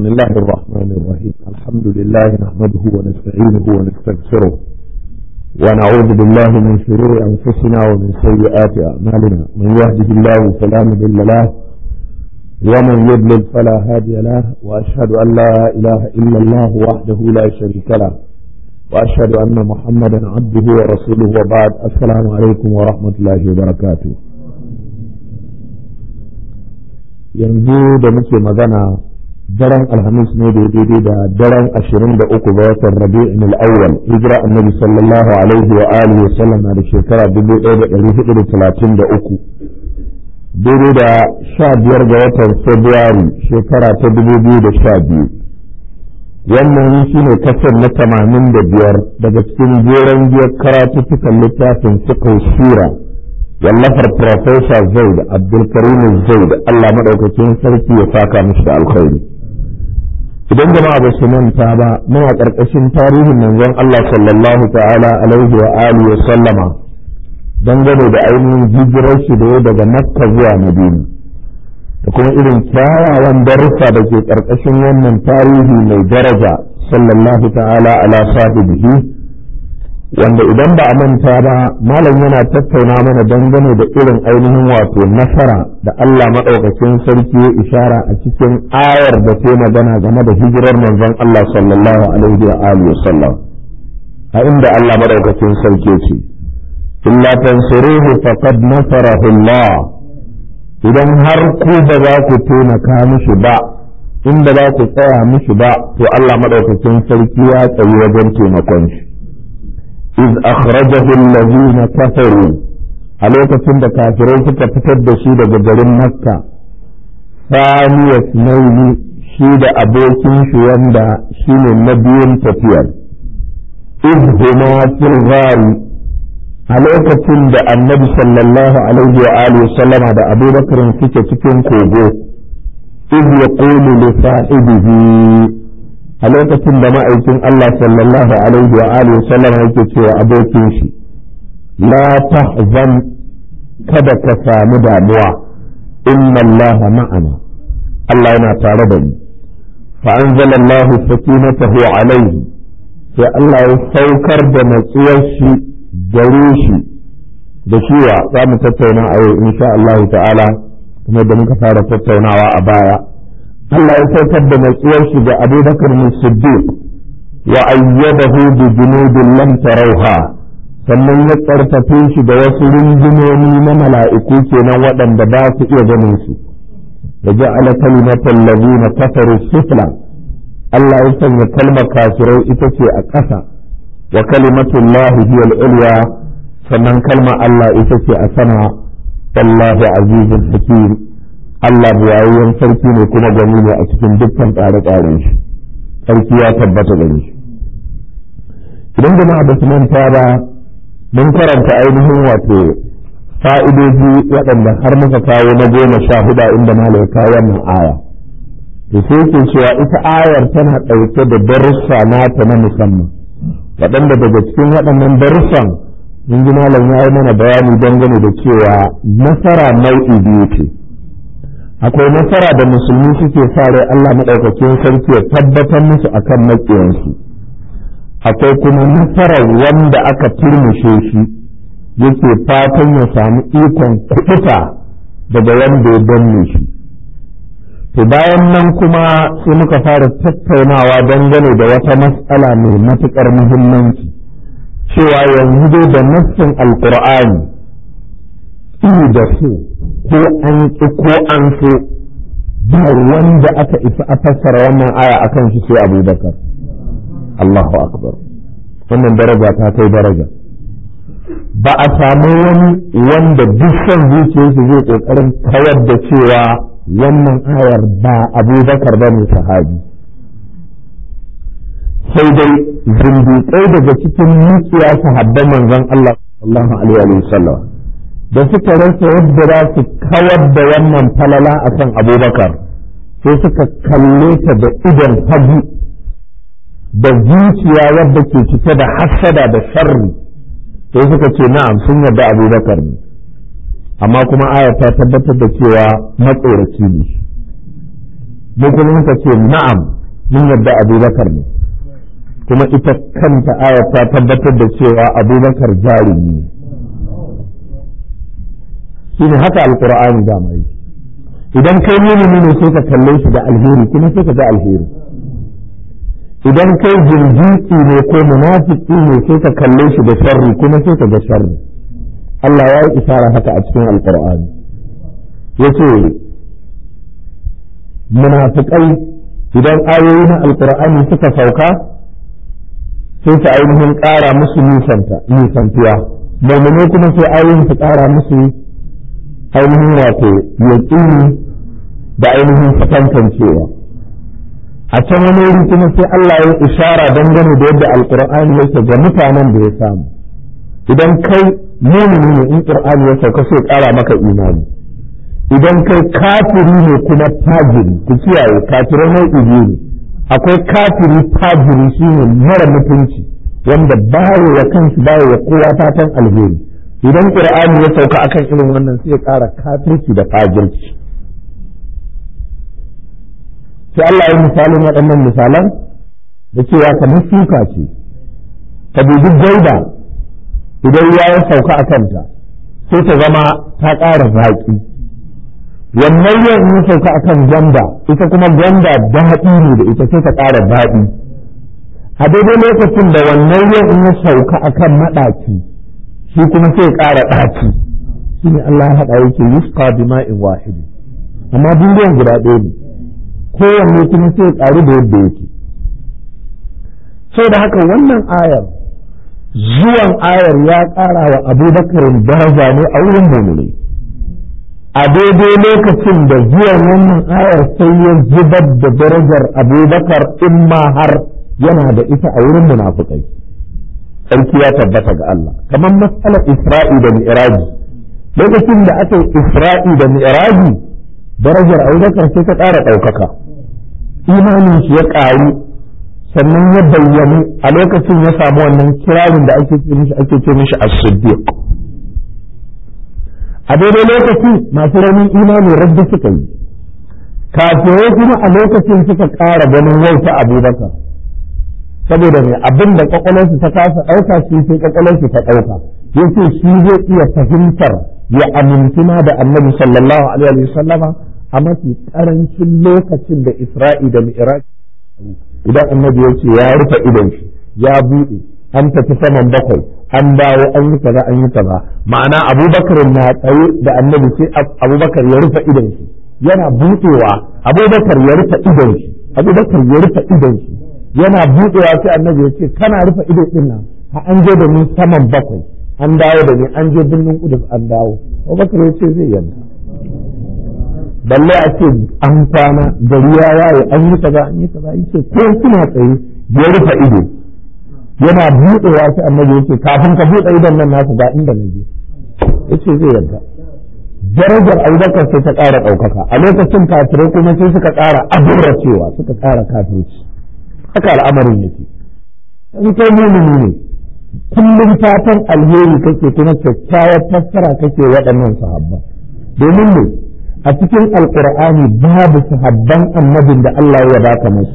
بسم الله الرحمن الرحيم الحمد لله نحمده ونستعينه ونستغفره ونعوذ بالله من شرور أنفسنا ومن سيئات أعمالنا من يهده الله فلا مضل له ومن يضلل فلا هادي له وأشهد أن لا إله إلا الله وحده لا شريك له وأشهد أن محمدا عبده ورسوله وبعد السلام عليكم ورحمة الله وبركاته yanzu da muke magana daren alhamis ne da daidai da daren ashirin da uku ga watan rabi'in al'awwal hijira annabi sallallahu alaihi wa alihi wa sallam da shekara dubu ɗaya da ɗari hudu da talatin da uku daidai da sha biyar ga watan februari shekara ta dubu biyu da sha biyu wannan shi ne kasar na tamanin da biyar daga cikin jeren biyar karatuttukan littafin suka shira wallafar Profesa Zaid Abdulkarim Zaid Allah maɗaukakin sarki ya saka mishi da alkhairi. Idan jama'a ba su manta ba muna ƙarƙashin tarihin manzon Allah sallallahu ta'ala alaihi wa alihi wa sallama dangane da ainihin hijirar shi da daga Makka zuwa Madina. Da kuma irin kyawawan darussa da ke ƙarƙashin wannan tarihi mai daraja sallallahu ta'ala ala sahibihi wanda idan ba a manta ba malam yana tattauna mana dangane da irin ainihin wato nasara da Allah maɗaukakin sarki ya ishara a cikin ayar da ta magana game da hijirar manzon Allah sallallahu alaihi wa alihi sallam a inda Allah maɗaukakin sarki ce illa tansuruhu faqad nasarahu Allah idan har ku ba za ku taimaka mishi ba inda za ku tsaya mishi ba to Allah maɗaukakin sarki ya tsayi wajen taimakon shi إذ أخرجه الذين كفروا عليك سند كافرين تفتد شيد بجرين مكة ثاني اثنين شيد أبوكين شواندا شين النبي تفير إذ هما في الغار عليك سند النبي صلى الله عليه وآله وسلم هذا أبو بكر فيك تكون كوبو إذ يقول لصاحبه a lokacin da ma'aikin Allah sallallahu alaihi wa alihi sallam yake cewa abokin shi la tahzan kada ka samu damuwa inna Allah ma'ana Allah yana tare da ni fa anzala Allah sakinatahu alaihi sai Allah ya saukar da natsuwar shi gare shi da shiwa za mu tattauna a yau insha Allah ta'ala kuma da muka fara tattaunawa a baya Allah ya saukar da natsuwar shi ga Abu Bakar mai Siddiq wa ayyadahu bi junudin lam tarauha sannan ya karfafe shi da wasu rundunoni na mala'iku kenan waɗanda ba su iya ganin su da ja'ala kalimatal ladina kafaru sufla Allah ya sanya kalmar kafirai ita ce a ƙasa wa kalimatullahi hiya al-ulya sannan kalmar Allah ita ce a sama wallahu azizul hakim Allah buwayayyen sarki ne kuma gani ne a cikin dukkan tsare-tsaren shi sarki ya tabbata gare shi idan jama'a ba su manta ba mun karanta ainihin wato fa'idoji waɗanda har muka kawo na goma sha huda inda malai kawo wannan aya to sai yake cewa ita ayar tana ɗauke da darussa nata na musamman waɗanda daga cikin waɗannan darussan mun ji malam ya yi mana bayani dangane da cewa nasara nau'i biyu ce akwai nasara da musulmi suke sa rai Allah maɗaukakin sarki ya tabbatar musu akan maƙiyansu akwai kuma nasarar wanda aka turmushe shi yake fatan ya samu ikon kuɗuta daga wanda ya danne shi to bayan nan kuma sai muka fara tattaunawa dangane da wata matsala mai matuƙar muhimmanci cewa yanzu dai da nassin alƙur'ani da su ko an ƙi ko an so ba wanda aka isa a fassara wannan aya akan shi sai abubakar Allahu akbar wannan daraja ta kai daraja ba a samu wani wanda duk son zuciyarsa zai ƙoƙarin kawar da cewa wannan ayar ba abubakar ba ne sahabi sai dai zindiƙai daga cikin mukiya sahabban manzon Allah sallallahu alaihi wa sallam da suka rasa yadda za su kawar da wannan falala a kan abubakar sai suka kalle ta da idon hagu da zuciya wadda ke cike da hassada da sharri sai suka ce na'am sun yarda abubakar ne amma kuma aya ta tabbatar da cewa matsoraci ne mu kuma muka ce na'am mun yadda abubakar ne kuma ita kanta ayat ta tabbatar da cewa abubakar jarumi ne shine haka alqur'ani da mai idan kai mumini ne sai ka kalle shi da alheri kuma sai ka ga alheri idan kai jinjiki ne ko munafiki ne sai ka kalle shi da sharri kuma sai ka ga sharri Allah ya yi isara haka a cikin alqur'ani yace munafikai idan ayoyi na alqur'ani suka sauka sai su ainihin ƙara musu nisanta nisantuwa mu'minai kuma sai ayoyin su ƙara musu ainihin wato yaƙini da ainihin fatantancewa a can wani wuri kuma sai Allah ya ishara dangane da yadda alƙur'ani yake ga mutanen da ya samu idan kai mumini ne in ƙur'ani ya sauka sai ƙara maka imani idan kai kafiri ne kuma fajiri ku kiyaye kafirai nau'i biyu ne akwai kafiri fajiri shine mara mutunci wanda bayo ya kansu bayo ya kowa fatan alheri idan qur'ani ya sauka akan irin wannan sai ya ƙara kafirci da fajirci sai Allah ya misalin waɗannan misalan da cewa kamar shuka ce ka dubi gaida idan ya ya sauka a kanta sai ta zama ta ƙara zaƙi wannan yau in ya sauka akan gwanda ita kuma gwanda daɗi ne da ita sai ta ƙara daɗi a daidai lokacin da wannan yau in ya sauka akan maɗaci shi kuma sai ya ƙara ɗaci shi ne Allah ya haɗa yake yusqa bima'in wahidi amma duniyan guda ɗaya ne kowanne kuma sai ya ƙaru da yadda yake da haka wannan ayar zuwan ayar ya ƙara wa abubakarin daraja ne a wurin mummunai a daidai lokacin da zuwan wannan ayar sai ya zubar da darajar abubakar in ma har yana da ita a wurin munafukai sarki ya tabbata ga Allah kamar matsalar isra'i da mi'raji lokacin da aka yi isra'i da mi'raji darajar abubakar sai ta ƙara ɗaukaka imanin shi ya ƙaru sannan ya bayyana a lokacin ya samu wannan kirarin da ake ce mishi ake ce mishi as-siddiq a daidai lokaci masu raunin imani rabbi suka yi kafirai kuma a lokacin suka ƙara ganin wauta abubakar saboda mai abin da kwakwalwarsu ta kasa ɗauka shi sai kwakwalwarsu ta ɗauka ya ce shi zai iya fahimtar ya amintuna da annabi sallallahu alaihi wasallama a mafi ƙarancin lokacin da isra'i da mi'raj idan annabi ya ce ya rufe idon shi ya buɗe an tafi saman bakwai an dawo an yi kaza an yi kaza ma'ana abubakar na tsaye da annabi sai abubakar ya rufe idon shi yana buɗewa abubakar ya rufe idon shi abubakar ya rufe idon shi yana buɗewa sai annabi ya ce kana rufe ido din nan ha an je da ni saman bakwai an dawo da ni an je birnin kudus an dawo abubakar ya ce zai yanka balle a ce an kwana gari ya waye an yi kaza an yi kaza yace ko kuna tsaye ya rufe ido yana buɗewa sai annabi yace kafin ka buɗe idon nan nasu ga inda na je yace zai yarda darajar abubakar sai ta ƙara ɗaukaka a lokacin kafirai kuma sai suka ƙara cewa suka ƙara kafirci haka al'amarin yake in kai mumini ne kullum fatan alheri kake kuma kyakkyawar fassara kake waɗannan sahabba domin ne a cikin alkur'ani babu sahabban annabin da Allah ya baka musu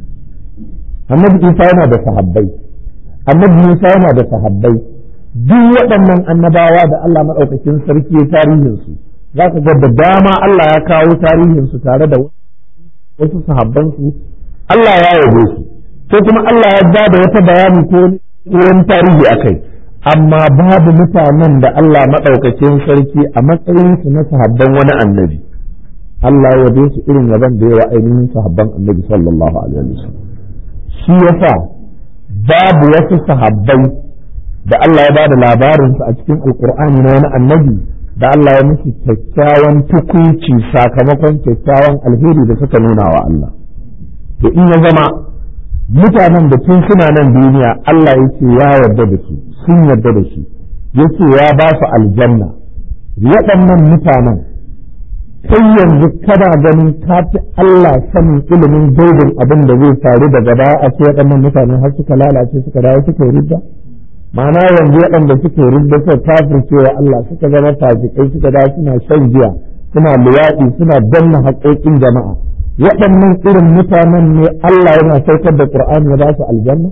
annabi Isa yana da sahabbai annabi Musa yana da sahabbai duk waɗannan annabawa da Allah maɗaukakin sarki ya tarihin su za ka ga da dama Allah ya kawo tarihin su tare da wasu sahabban su Allah ya yabe su ko kuma Allah ya ba da wata bayani ko wani tarihi akai amma babu mutanen da Allah maɗaukakin sarki a matsayinsu na sahabban wani annabi Allah ya yabe su irin yaban da yawa ainihin sahabban annabi sallallahu alaihi wasallam shi yasa babu wasu sahabbai da Allah ya ba da labarinsu a cikin alkur'ani na wani annabi da Allah ya musu kyakkyawan tukuci sakamakon kyakkyawan alheri da suka nuna wa Allah to in ya zama mutanen da tun suna nan duniya Allah ya ce ya yarda da su sun yarda da shi ya ce ya ba su aljanna waɗannan mutanen sai yanzu kana ganin ka fi Allah sanin ilimin gaibin abin da zai faru daga baya a ce waɗannan mutanen har suka lalace suka dawo suka ridda ma'ana yanzu waɗanda suke ridda suka kafircewa Allah suka zama fasikai suka dawo suna shan giya suna luwaɗi suna danna haƙoƙin jama'a waɗannan irin mutanen ne Allah yana saukar da Qur'ani ya ba su aljanna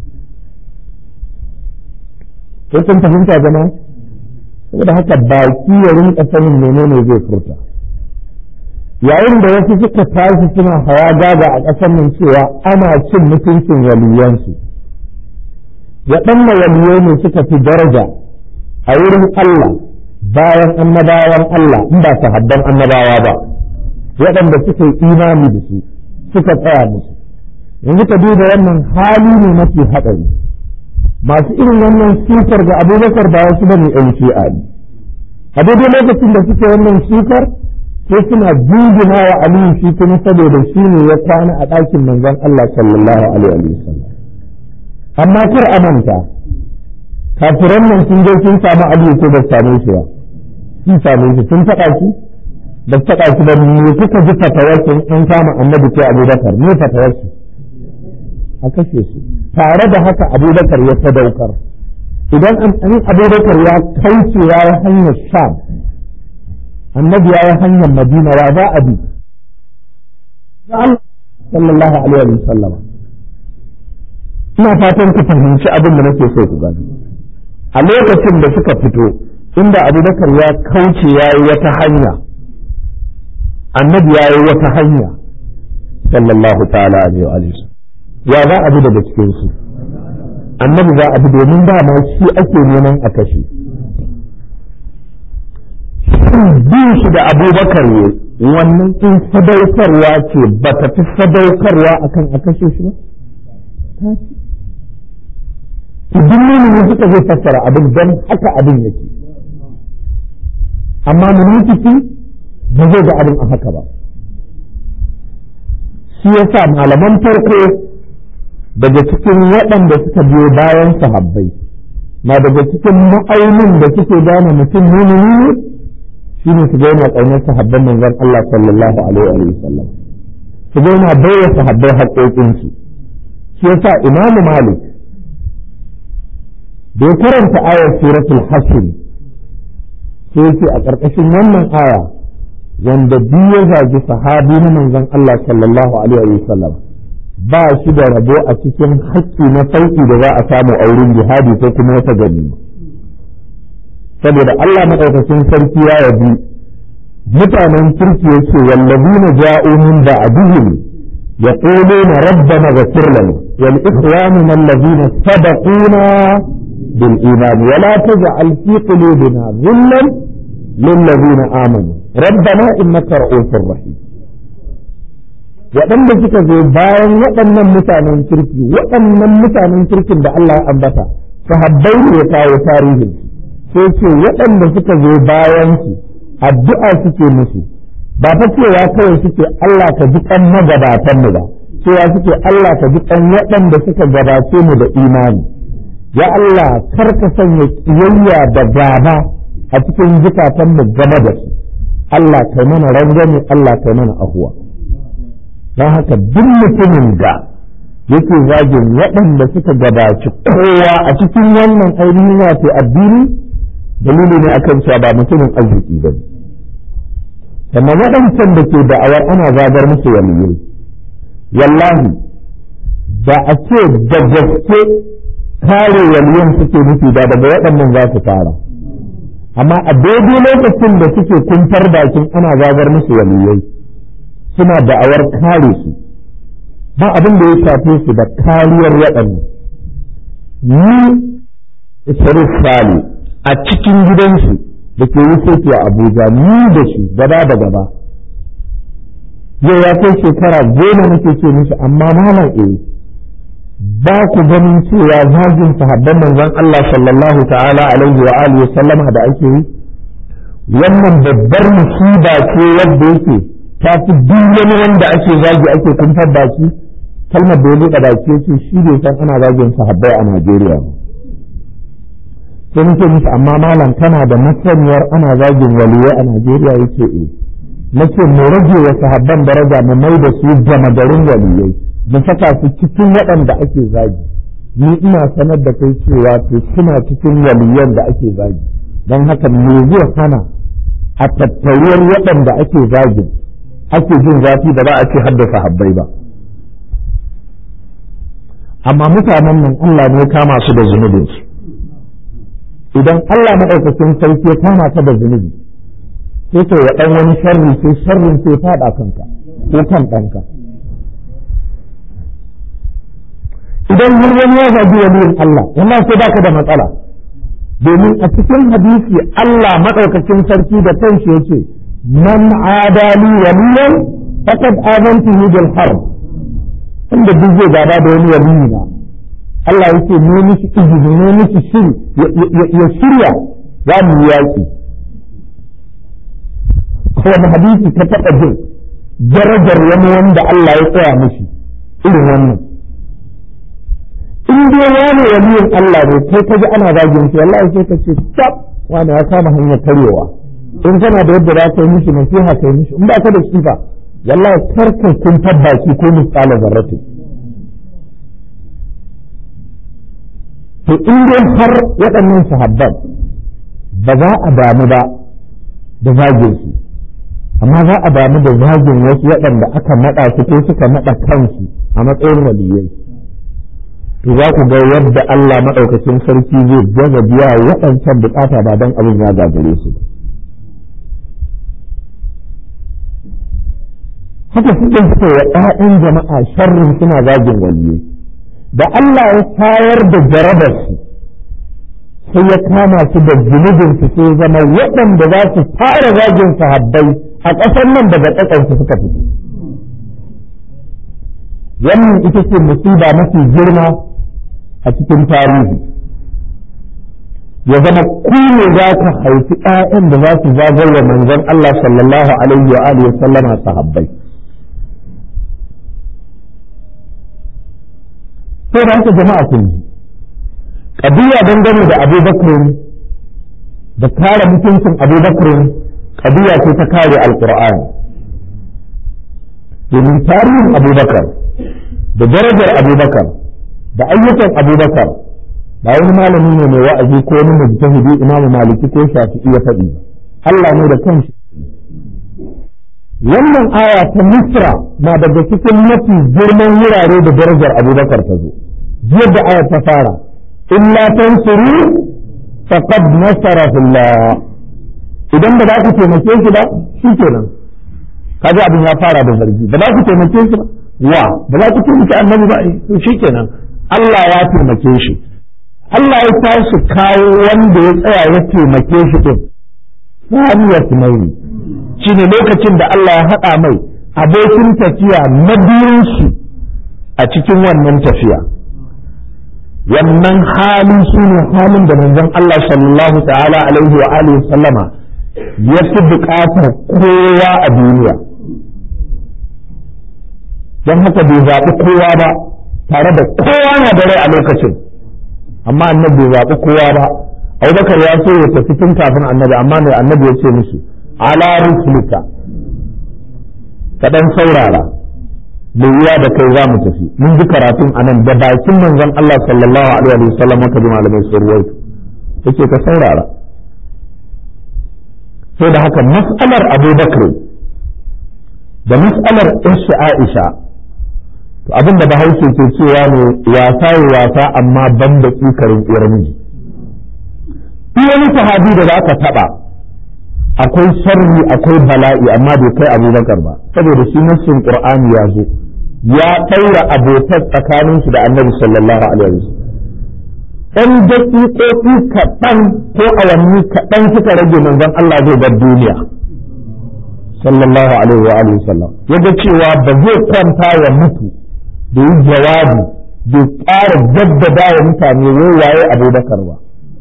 sai kun fahimta jama'a saboda haka baki ya rinka sanin menene zai furta yayin da wasu suka tashi suna hawa gaga a ƙasar nan cewa ana cin mutuncin waliyansu waɗannan waliyai ne suka fi daraja a wurin Allah bayan annabawan Allah in ba sahabban annabawa ba waɗanda suka yi imani da su suka tsaya musu yanzu ka duba wannan hali ne mafi haɗari masu irin wannan sukar ga abubakar ba wasu bane yan shi'a ne a daidai lokacin da suke wannan sukar sai suna jingina wa aliyu shi kuma saboda shi ne ya kwana a ɗakin manzon Allah sallallahu alaihi wa sallam amma kar a manta kafiran nan sun je sun samu aliyu ko ba same shi ba sun same shi sun taɓa shi ba taɓa shi ba me kuka ji fatawarsu an kama annabi ko abubakar me fatawarsu a kashe su tare da haka abubakar ya sadaukar idan an abubakar ya kauce ya yi hanyar sham annabi ya yi hanyar madina wa za a bi sallallahu alaihi wa sallam ina fatan ku fahimci abin da nake so ku gani a lokacin da suka fito inda abubakar ya kauce ya yi wata hanya annabi ya yi wata hanya sallallahu ta'ala alaihi wa sallam ya za a bi daga cikin su annabi za a bi domin dama shi ake neman a kashe bin shi da abubakar ne wannan in sadaukarwa ce ba ta fi sadaukarwa akan a kashe shi ba idan ne suka zai fassara abin don haka abin yake amma munafiki ba zai ga abin a haka ba shi yasa malaman farko daga cikin waɗanda suka biyo bayan sahabbai na daga cikin ma'aunin da suke gane mutum mumini ne shi ne su gaina ƙaunar sahabban manzon Allah sallallahu alaihi wa sallam su gaina baiwa sahabbai haƙoƙinsu shi yasa imamu malik da ya karanta ayar suratul hashr sai yake a ƙarƙashin wannan aya wanda duk ya zagi sahabi na manzon Allah sallallahu alaihi wa sallam ba shi da rabo a cikin haƙƙi na sauƙi da za a samu a wurin jihadi ko kuma wata gani saboda Allah maɗaukakin sarki ya yabi mutanen kirki yake wallazina ja'u min ba'dihim yaquluna rabbana ghfir lana wal ikhwanuna allazina sabaquna bil iman wa la taj'al fi qulubina ghillan lil ladzina amanu rabbana innaka ra'ufur rahim waɗanda suka zo bayan waɗannan mutanen kirki waɗannan mutanen kirkin da Allah ya ambata sahabbai ne ya kawo tarihin sai ce waɗanda suka zo bayan su addu'a suke musu ba ta cewa kawai suke Allah ka ji kan magabatan mu ba cewa suke Allah ka ji kan waɗanda suka gabace mu da imani ya Allah kar ka sanya kiyayya da gaba a cikin zukatan mu game da su Allah kai mana rangwame Allah kai mana ahuwa don haka duk mutumin da yake zagin waɗanda suka gabaci kowa a cikin wannan ainihin wato addini dalili ne akan cewa ba mutumin arziki ba sannan waɗancan da ke da'awar ana zagar musu waliyai wallahi da a ce da gaske kare waliyan suke nufi da daga waɗannan za su fara amma a daidai lokacin da suke kuntar bakin ana zagar musu waliyai suna da'awar kare su ba abin da ya shafe su da kariyar waɗannan ni Sharif Sali a cikin gidansu da ke wuce a Abuja ni da shi gaba da gaba yau ya kai shekara goma nake ce musu amma malam eh ba ku ganin cewa zagin sahabban manzon Allah sallallahu ta'ala alaihi wa alihi sallama da ake yi wannan babbar musiba ce yadda yake ta fi duk wani wanda ake zagi ake kumfar baki kalmar da ya buɗe baki yace shi bai san ana zagin sahabbai a Najeriya ba sai nake musu amma malam kana da masaniyar ana zagin waliyai a Najeriya yace eh nace mu rage wa sahabban daraja mu mai da su gama garin waliyai mu saka su cikin waɗanda ake zagi ni ina sanar da kai cewa to suna cikin waliyan da ake zagi don haka me zai hana a tattaruwar waɗanda ake zagin ake jin zafi da ba a ce haddasa habbai ba amma mutanen nan Allah ne kama su da zunubinsu idan Allah maɗaukakin sarki ya kama ka da zunubi sai ka ya ɗan wani sharri sai sharrin sai faɗa kanka ko kan ɗanka idan har wani ya zagi waliyin Allah wannan sai baka da matsala domin a cikin hadisi Allah maɗaukakin sarki da kanshi yace man adali waliyan faqad azantuhu bil harb inda duk zai gaba da wani waliyi na Allah yake ne mishi izini ne mishi shiri ya shirya za mu yaƙi wani hadisi ka taɓa jin darajar wani wanda Allah ya tsaya mishi irin wannan in dai wani waliyin Allah ne kai ka ji ana zagin shi wallahi sai ka ce tab wani ya kama hanyar karyewa in kana da yadda za ka yi mishi nasiha ka yi mishi in ba ka da shi fa wallahi karka kun tabbaki ko misala zarratu to in dai har waɗannan sahabban ba za a damu ba da zagin su amma za a damu da zagin wasu waɗanda aka naɗa su ko suka naɗa kansu a matsayin waliyai to za ku ga yadda Allah maɗaukacin sarki zai gaza biya waɗancan bukata ba don abin ya gagare su ba haka suke suka wa ‘ya'yan jama'a sharrin suna zagin waliyai da Allah ya tayar da jarabarsu sai ya kama su da zunubinsu sai zama waɗanda za su fara zagin sahabbai a ƙasar nan daga ƙasarsu suka fito wannan ita ce musiba mafi girma a cikin tarihi ya zama ku ne za ka haifi ‘ya'yan da za su zagaye manzon Allah sallallahu alaihi wa alihi wa sallama sahabbai sai da haka jama'a kun ji ƙabiya dangane da abubakar da kare mutuncin abubakar ƙabiya ce ta kare alƙur'ani domin tarihin abubakar da darajar abubakar da ayyukan abubakar ba wani malami ne mai wa'azi ko wani mujtahidi imamu maliki ko shafi'i ya faɗi Allah ne da kanshi wannan aya ta misra na daga cikin mafi girman wurare da darajar abubakar ta zo yadda aya ta fara illa tansuru faqad nasarahu Allah idan ba za ku taimake shi ba shi kenan kaji abin ya fara da zargi ba za ku taimake shi ba wa ba za ku taimake annabi ba to shi kenan Allah ya taimake shi Allah ya tashi kawo wanda ya tsaya ya taimake shi din saniyar tunaini shi ne lokacin da Allah ya haɗa mai abokin tafiya na biyun shi a cikin wannan tafiya wannan hali shi ne halin da manzon Allah sallallahu ta'ala alaihi wa alihi sallama ya fi buƙatar kowa a duniya don haka bai zaɓi kowa ba tare da kowa na da rai a lokacin amma annabi bai zaɓi kowa ba abubakar ya so ya tafi tun kafin annabi amma mai annabi ya ce musu ala rusulika ka dan saurara mai yiwa da kai za mu tafi mun ji karatun anan da bakin manzon Allah sallallahu alaihi wa sallam ka ji malamai sun ruwaito yake ka saurara sai da haka mas'alar Abu Bakr da mas'alar Isha Aisha to abinda Bahaushe ke cewa ne wasa ya wasa amma ban da tsikarin uwar miji wani sahabi da za ka taɓa akwai sharri akwai bala'i amma bai kai abubakar ba saboda shi nassin qur'ani ya zo ya ɗaura abotar tsakanin shi da annabi sallallahu alaihi wasallam ɗan daƙiƙoƙi kaɗan ko awanni kaɗan suka rage manzon Allah zai bar duniya sallallahu alaihi wa alihi wasallam yaga cewa ba zai kwanta ya mutu da yi jawabi bai ƙara jaddada wa mutane wai waye abubakar ba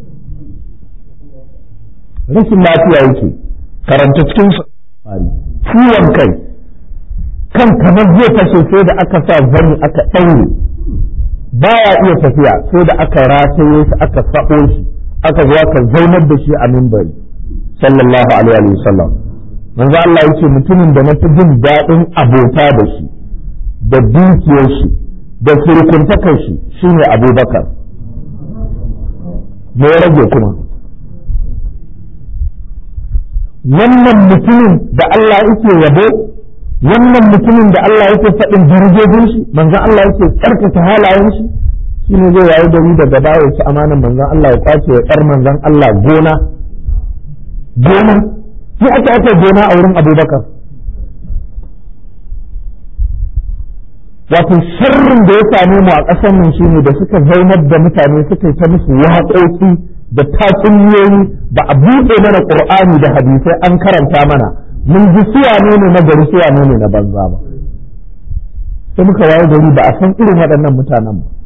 rashin lafiya yake karanta cikin ciwon kai kan kamar zai fashe sai da aka sa zani aka ɗaure baya iya tafiya sai da aka rataye shi aka sa'o shi aka zo aka zaunar da shi a mimbari sallallahu alaihi wa sallam manzo Allah yace mutumin da na fi jin daɗin abota da shi da dukiyar shi da surkuntakar shi shine Abubakar me ya rage kuma wannan mutumin da Allah yake yabo wannan mutumin da Allah yake faɗin darajojin shi manzon Allah yake tsarkake halayen shi shine zai yayi gari daga baya ci amanan manzon Allah ya kwace ya tsar manzon Allah gona gona sai aka aka gona a wurin Abubakar wato sharrin da ya same mu a ƙasar nan shine da suka zaunar da mutane suka yi ta musu waƙoƙi da tatsuniyoyi ba a buɗe mana ƙur'ani da hadisai an karanta mana mun ji suwa ne ne na gari suwa ne ne na banza ba sai muka waye gari ba a san irin waɗannan mutanen ba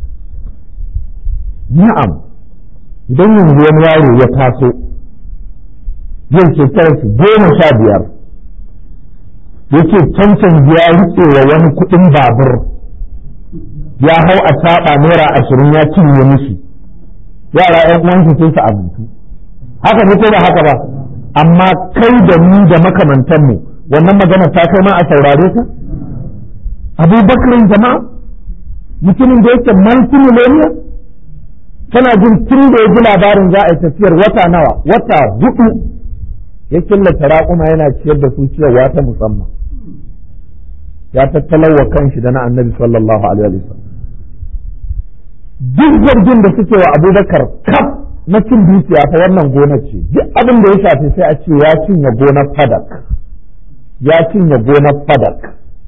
na'am idan yanzu wani yaro ya taso yau shekarar shi goma sha biyar yake cancan ya rike wa wani kuɗin babur ya hau a saɓa naira ashirin ya cinye mishi yara ‘yan uwansu sai su abinci haka ne ko ba haka ba amma kai da ni da makamantanmu wannan magana ta kai ma a saurare ta abubakarin jama'a mutumin da yake multimillionaire kana jin tun da ya ji labarin za a yi tafiyar wata nawa wata hudu ya killace raƙuma yana ciyar da su ciyarwa ta musamman ya tattalawa kanshi da na annabi sallallahu alaihi wasallam duk zargin da suke wa abubakar kaf na cin dukiya ta wannan gonar ce duk abin da ya shafi sai a ce ya cinye gonar fadak ya cinye gonar fadak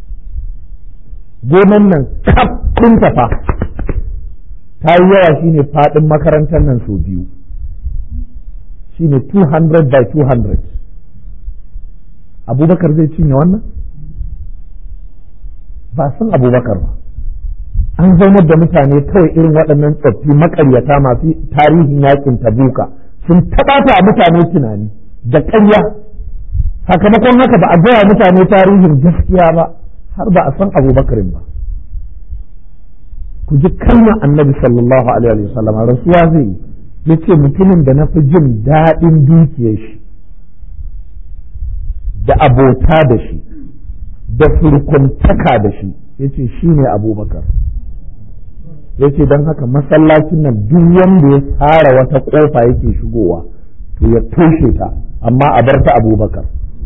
gonar nan kaf kun tafa ta yi yawa shine fadin makarantar nan sau biyu shine 200 by 200 abubakar zai cinye wannan ba san abubakar ba an zaunar da mutane kawai irin waɗannan tsoffi makaryata masu tarihin yakin tabuka sun taɓata a mutane tunani da ƙarya sakamakon haka ba a gaya mutane tarihin gaskiya ba har ba a san abubakarin ba ku ji kalmar annabi sallallahu alaihi wasallam rasuwa zai yi ya ce mutumin da na fi jin daɗin dukiyar shi da abota da shi da surkuntaka da shi ya ce shi ne abubakar ya ce don haka masallacin nan duk wanda ya tsara wata ƙofa yake shigowa to ya toshe ta amma a bar ta abubakar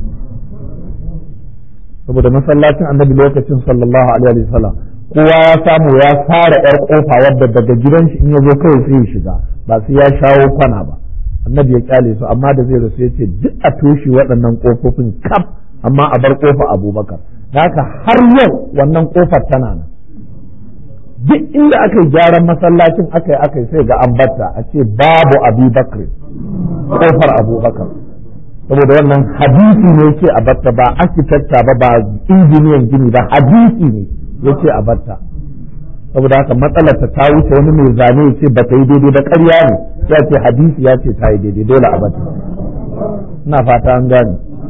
saboda masallacin annabi lokacin sallallahu alaihi wasallam kowa ya samu ya fara yar kofa wadda daga gidan shi in ya zo kawai sai ya shiga ba sai ya shawo kwana ba annabi ya kyale su amma da zai rasu ya ce duk a toshe waɗannan kofofin kaf amma a bar kofa abubakar haka har yau wannan kofar tana nan duk inda aka yi gyaran masallacin aka yi aka yi sai ga an batta a ce babu abubakar kofar abubakar saboda wannan hadisi ne ce a batta ba arkitekta ba ba injiniyan gini ba hadisi ne ya ce a batta saboda haka matsalar ta wuce wani mai zane ya ce ba ta yi daidai ba ƙarya ne ya ce hadisi ya ce ta yi daidai dole a batta ina fata an gane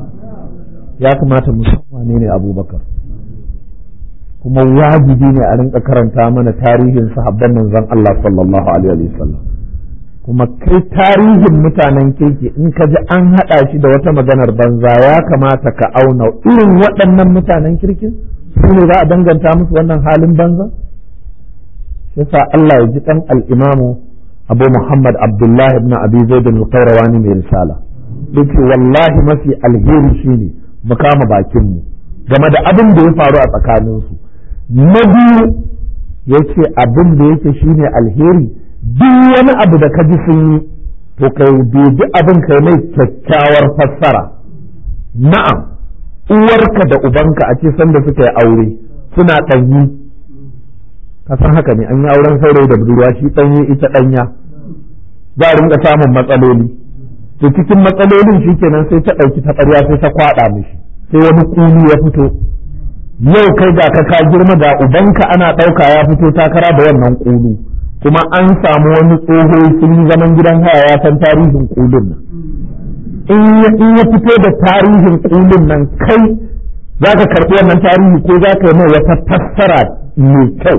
ya kamata mu san wane ne abubakar kuma wajibi ne a rinka karanta mana tarihin sahabban manzon Allah sallallahu alaihi wasallam kuma kai tarihin mutanen kirki in ka ji an haɗa shi da wata maganar banza ya kamata ka auna irin waɗannan mutanen kirkin su ne za a danganta musu wannan halin banza yasa Allah ya ji ɗan al'imamu abu Muhammad Abdullah ibn Abi Zaid al-Qayrawani mai risala yace wallahi mafi alheri shine mu kama bakin mu game da abin da ya faru a tsakaninsu na biyu yace abin da yake shine alheri duk wani abu da ka ji sun yi to kai dubi abin kai mai kyakkyawar fassara na'am uwarka da ubanka a ce sanda suka yi aure suna ɗanyi ka san haka ne an yi auren saurayi da budurwa shi ɗanye ita ɗanya za a rinka samun matsaloli to cikin matsalolin shi kenan sai ta ɗauki taɓarya sai ta kwaɗa mishi sai wani kulu ya fito yau kai ga ka ka girma da ubanka ana ɗauka ya fito takara da wannan kulu kuma an samu wani tsoho sun yi zaman gidan haya ya san tarihin kulun nan in ya fito da tarihin kulun nan kai za ka karɓi wannan tarihi ko za ka yi mai wata fassara mai kyau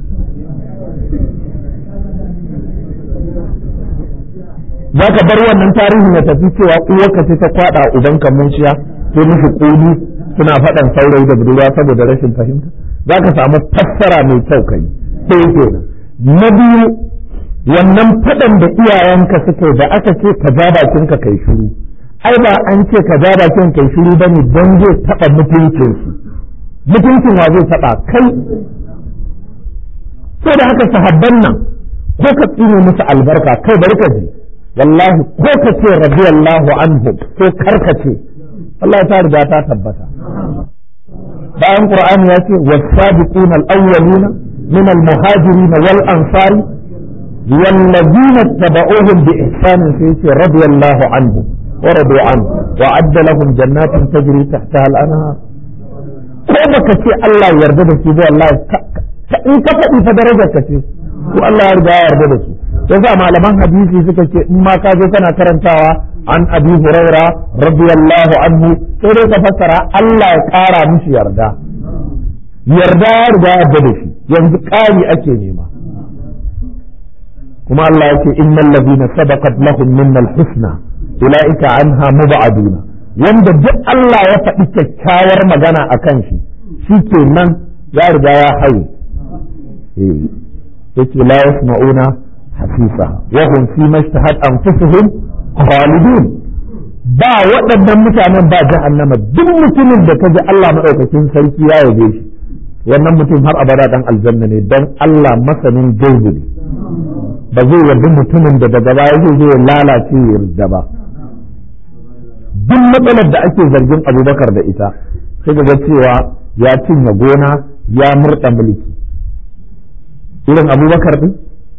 za ka bar wannan tarihin ya tafi cewa uwarka ce ta kwaɗa ubanka munciya sai mishi kulu suna faɗan saurayi da budurwa saboda rashin fahimta za ka samu fassara mai kyau kai sai kenan na biyu wannan faɗan da iyayenka suke da aka ce ka ja bakinka kai shiru ai ba an ce ka ja bakin kai shiru ba ne don zai taɓa mutuncinsu mutuncin wa zai taɓa kai sai da haka sahabban nan ko ka tsine musu albarka kai bari ka ji wallahi ko ka ce radiyallahu anhu ko karka ce wallahi ta riga ta tabbata bayan qur'ani ya ce was-sabiquna al-awwaluna min al-muhajirin wal ansari والذين اتبعوهم بإحسان في رضي الله عنهم ورضوا عنه وعد لهم جنات تجري تحتها الأنهار ko baka ce Allah yarda da su ba wallahi in ka faɗi fa darajar ka ce ko Allah ya riga ya yarda da su yasa malaman hadisi suka ce in ma ka je kana karantawa an abi huraira radiyallahu anhu sai dai ka fassara Allah ya ƙara mishi yarda yarda ya riga ya yarda da shi yanzu ƙari ake nema kuma Allah ya ce innal ladina sabaqat lahum minnal husna ulaika anha mubaduna wanda duk Allah ya faɗi kyakkyawar magana a kan shi shi ke nan ya riga ya haye yake la yasma'una hasisa wa hum fi mashtahat anfusuhum khalidun ba waɗannan mutanen ba jahannama duk mutumin da kaji Allah madaukakin sarki ya yabe shi wannan mutum har abada dan aljanna ne dan Allah masanin gaibi ne ba zai yarda mutumin da daga baya zai zo ya lalace ya yarda ba duk matsalar da ake zargin abubakar da ita sai ga cewa ya cinye gona ya murɗa mulki irin abubakar ɗin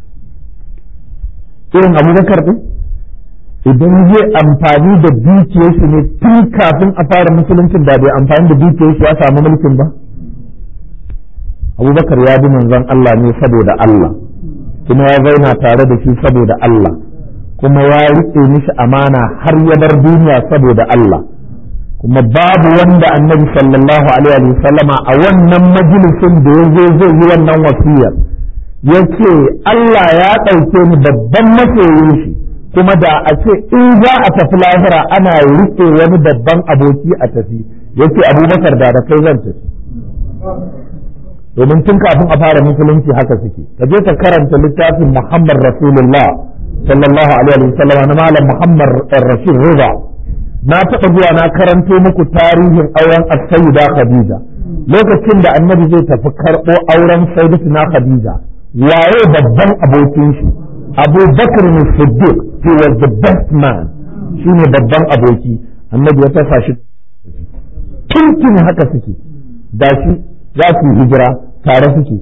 irin abubakar ɗin idan zai amfani da dukiyar shi ne tun kafin a fara musuluncin da bai amfani da dukiyar shi ya samu mulkin ba abubakar ya bi manzon Allah ne saboda Allah kuma ya zauna tare da shi saboda Allah kuma ya riƙe mishi amana har ya bar duniya saboda Allah kuma babu wanda annabi sallallahu alaihi wa sallama a wannan majalisin da ya zo zai yi wannan wasiyar ya ce Allah ya ɗauke ni babban masoyin shi kuma da a ce in za a tafi lahira ana riƙe wani babban aboki a tafi ya ce abubakar da da kai zan tafi domin tun kafin a fara musulunci haka suke ka je ka karanta littafin muhammad rasulullah sallallahu alaihi wa sallam na malam Muhammad Rashid Riza na taɓa zuwa na karanto muku tarihin auren as-sayyida Khadija lokacin da annabi zai tafi karɓo auren sayyidatina Khadija waye babban abokin shi Abu Bakr Siddiq he was the best man shine babban aboki annabi ya tasa shi tuntun haka suke da shi za su hijira tare suke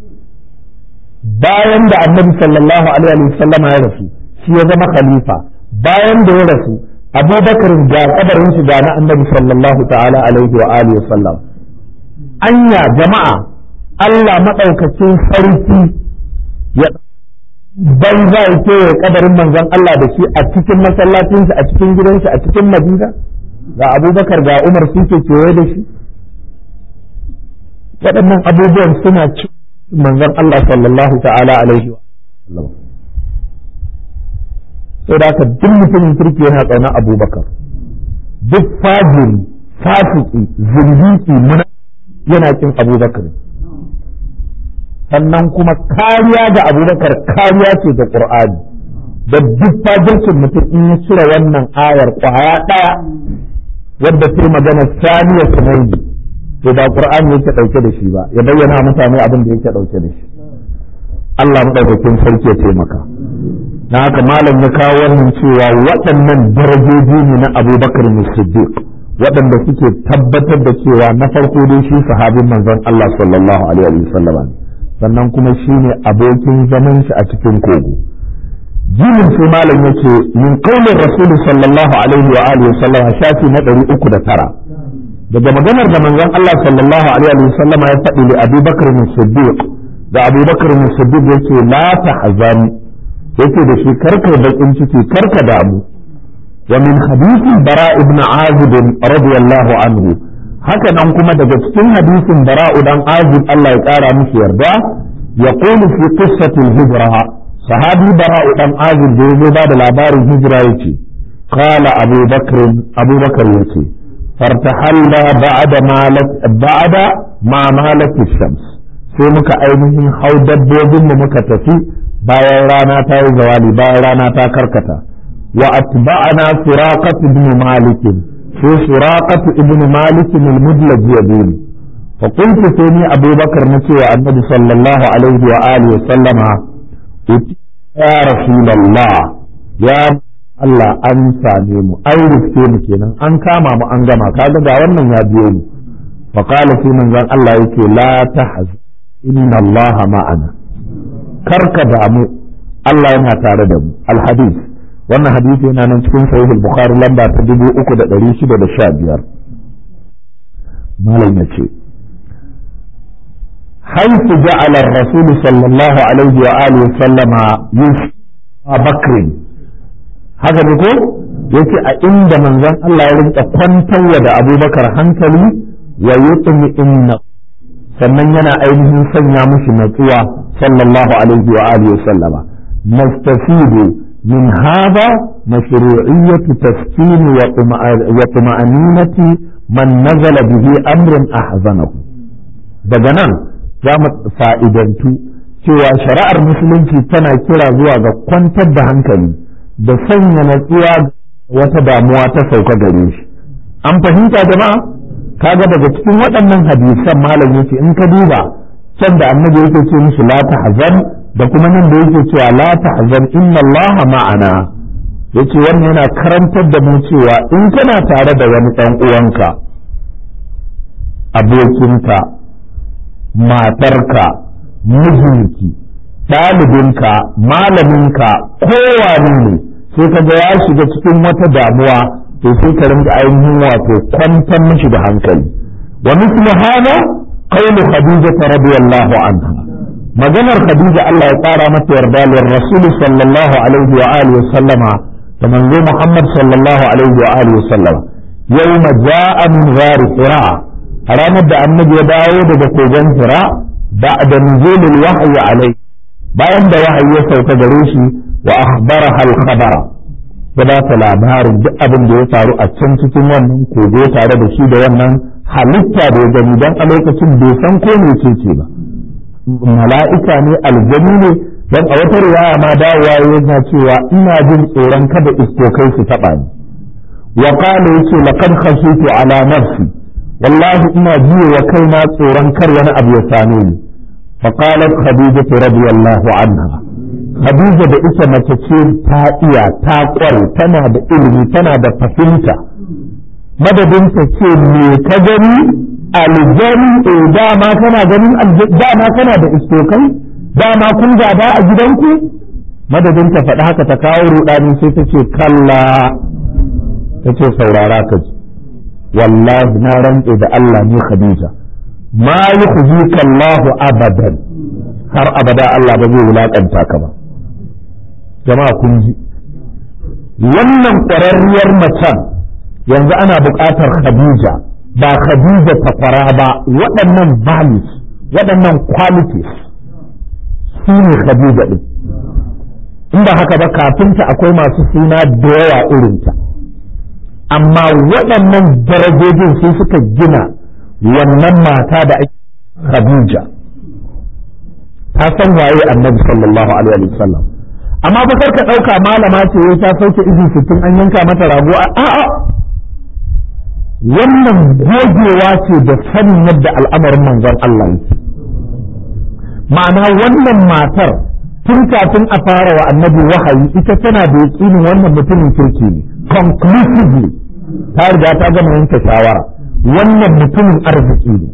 bayan da annabi sallallahu alaihi wa sallama ya rasu shi ya zama khalifa bayan da ya rasu abubakar ga kabarin shi ga na annabi sallallahu ta'ala alaihi wa alihi wa sallam anya jama'a Allah madaukakin sarki ya ban za ya ke kabarin manzon Allah da shi a cikin masallacin shi a cikin gidan shi a cikin Madina ga abubakar ga Umar su ke kewaye da shi waɗannan abubuwan suna cikin manzon Allah sallallahu ta'ala alaihi wa sai da haka duk mutumin kirki yana tsauna abubakar duk fajiri fasiki zindiki muna yana kin abubakar sannan kuma kariya ga abubakar kariya ce ga qur'ani da duk fajircin mutum in ya cire wannan ayar kwaya ɗaya wadda ta magana saniya sunayi to ba qur'ani yake dauke da shi ba ya bayyana mutane abin da yake dauke da shi Allah madaukakin sarki ya taimaka na haka malam ya kawo wannan cewa waɗannan darajoji ne na Abubakar Siddiq waɗanda suke tabbatar da cewa na farko dai shi sahabin manzon Allah sallallahu alaihi wasallam sannan kuma shine abokin zaman shi a cikin kogo jinin sai malam yake min qaulin rasul sallallahu alaihi wa alihi wasallam shafi na 309 daga maganar da manzon Allah sallallahu alaihi wa sallama ya faɗi li Abu Bakr Siddiq da Abu Bakr Siddiq yake la tahzan yake da shi karka bakin ciki karka damu wa min hadisin Bara ibn Azib radiyallahu anhu haka nan kuma daga cikin hadisin Bara dan Azib Allah ya kara mishi yarda yaqulu fi qissati al-hijra sahabi Bara dan Azib da yazo ba da labarin hijira yace qala Abu Bakr Abu Bakr yace فارتحلنا بعد ما لك بعد ما مالت الشمس sai muka ainihin hau dabbobin mu muka tafi bayan rana ta yi zawali bayan rana ta karkata wa atba'ana suraqat ibn malik sai suraqat ibn malik al-mudlaj yabin fa qultu sai ni abubakar na cewa annabi sallallahu alaihi wa alihi wa sallama ya rasulullah ya Allah an same mu an riske mu kenan an kama mu an gama kaga ga wannan ya biyo mu fa qala sai manzon Allah yake la tahzan inna Allah ma'ana karka damu Allah yana tare da mu alhadith wannan hadisi yana nan cikin sahih al-bukhari lamba ta 3615 malam yace حيث جعل الرسول صلى الله عليه وآله وسلم يوسف بكر هذا بيقول yace a inda manzon Allah ya rinka kwantarwa da abubakar hankali wa yutmi inna sannan yana ainihin sanya mushi natsuwa sallallahu alaihi wa alihi sallama nastafidu min hada mashru'iyyatu taskin wa tuma'aninati man nazala bihi amrun ahzanahu daga nan za mu fa'idantu cewa shari'ar musulunci tana kira zuwa ga kwantar da hankali da sanya natsuwa wata damuwa ta sauka gare shi an fahimta jama'a kaga daga cikin waɗannan hadisan malam yake in ka duba can da annabi yake ce musu la tahzan da kuma nan da yake cewa la tahzan inna Allah ma'ana yace wannan yana karantar da mu cewa in kana tare da wani ɗan uwanka abokinka matarka mijinki ɗalibinka malaminka kowane ne sai ka ga ya shiga cikin wata damuwa to sai ka rinka ainihin wato kwantar mishi da hankali wa mislu hada qawlu khadija radiyallahu anha maganar khadija Allah ya tsara mata yarda lir rasul sallallahu alaihi wa alihi wa sallama da manzo Muhammad sallallahu alaihi wa alihi wa sallama yawma ja'a min ghar hira ranar da annabi ya dawo daga kogon hira ba'da nuzulil wahyi alai bayan da wahayi ya sauka gare shi wa akhbaraha al-khabara ya ba ta labarin duk abin da ya faru a can cikin wannan kogo tare da shi da wannan halitta da ya gani don a lokacin bai san ko me ce ce ba mala'ika ne aljani ne don a wata riwaya ma dawowa yana cewa ina jin tsoron kada iskokai su taɓa ni wa qala yace laqad khashitu ala nafsi wallahi ina jiye wa kaina tsoron kar wani abu ya same ni fa qalat khadijatu radiyallahu anha Khadija da ita mace ce ta iya ta kware tana da ilimi tana da fahimta madadin ta ce me ka gani aljani eh dama kana ganin dama kana da istokai dama kun gada a gidanku madadin ta faɗi haka ta kawo rudani sai ta ce kalla ta ce saurara ka ji wallahi na rantse da Allah ne Khadija ma yukhzika Allahu abadan har abada Allah ba zai wulakanta ka ba jama'a kun ji wannan ƙwararriyar macen yanzu ana buƙatar Khadija ba Khadija ta kwara ba waɗannan values waɗannan qualities su ne Khadija ɗin in ba haka ba kafinta akwai masu suna da yawa irinta amma waɗannan darajojin su suka gina wannan mata da ake Khadija ta san waye annabi sallallahu alaihi wa sallam amma ba ka ɗauka malama ce ta sauke izin sittin an yanka mata rago a a'a wannan gogewa ce da sanin yadda al'amarin manzon Allah yake ma'ana wannan matar tun kafin a fara wa annabi wahayi ita tana da yaƙinin wannan mutumin kirki ne conclusively ta riga ta gama yanke shawara wannan mutumin arziki ne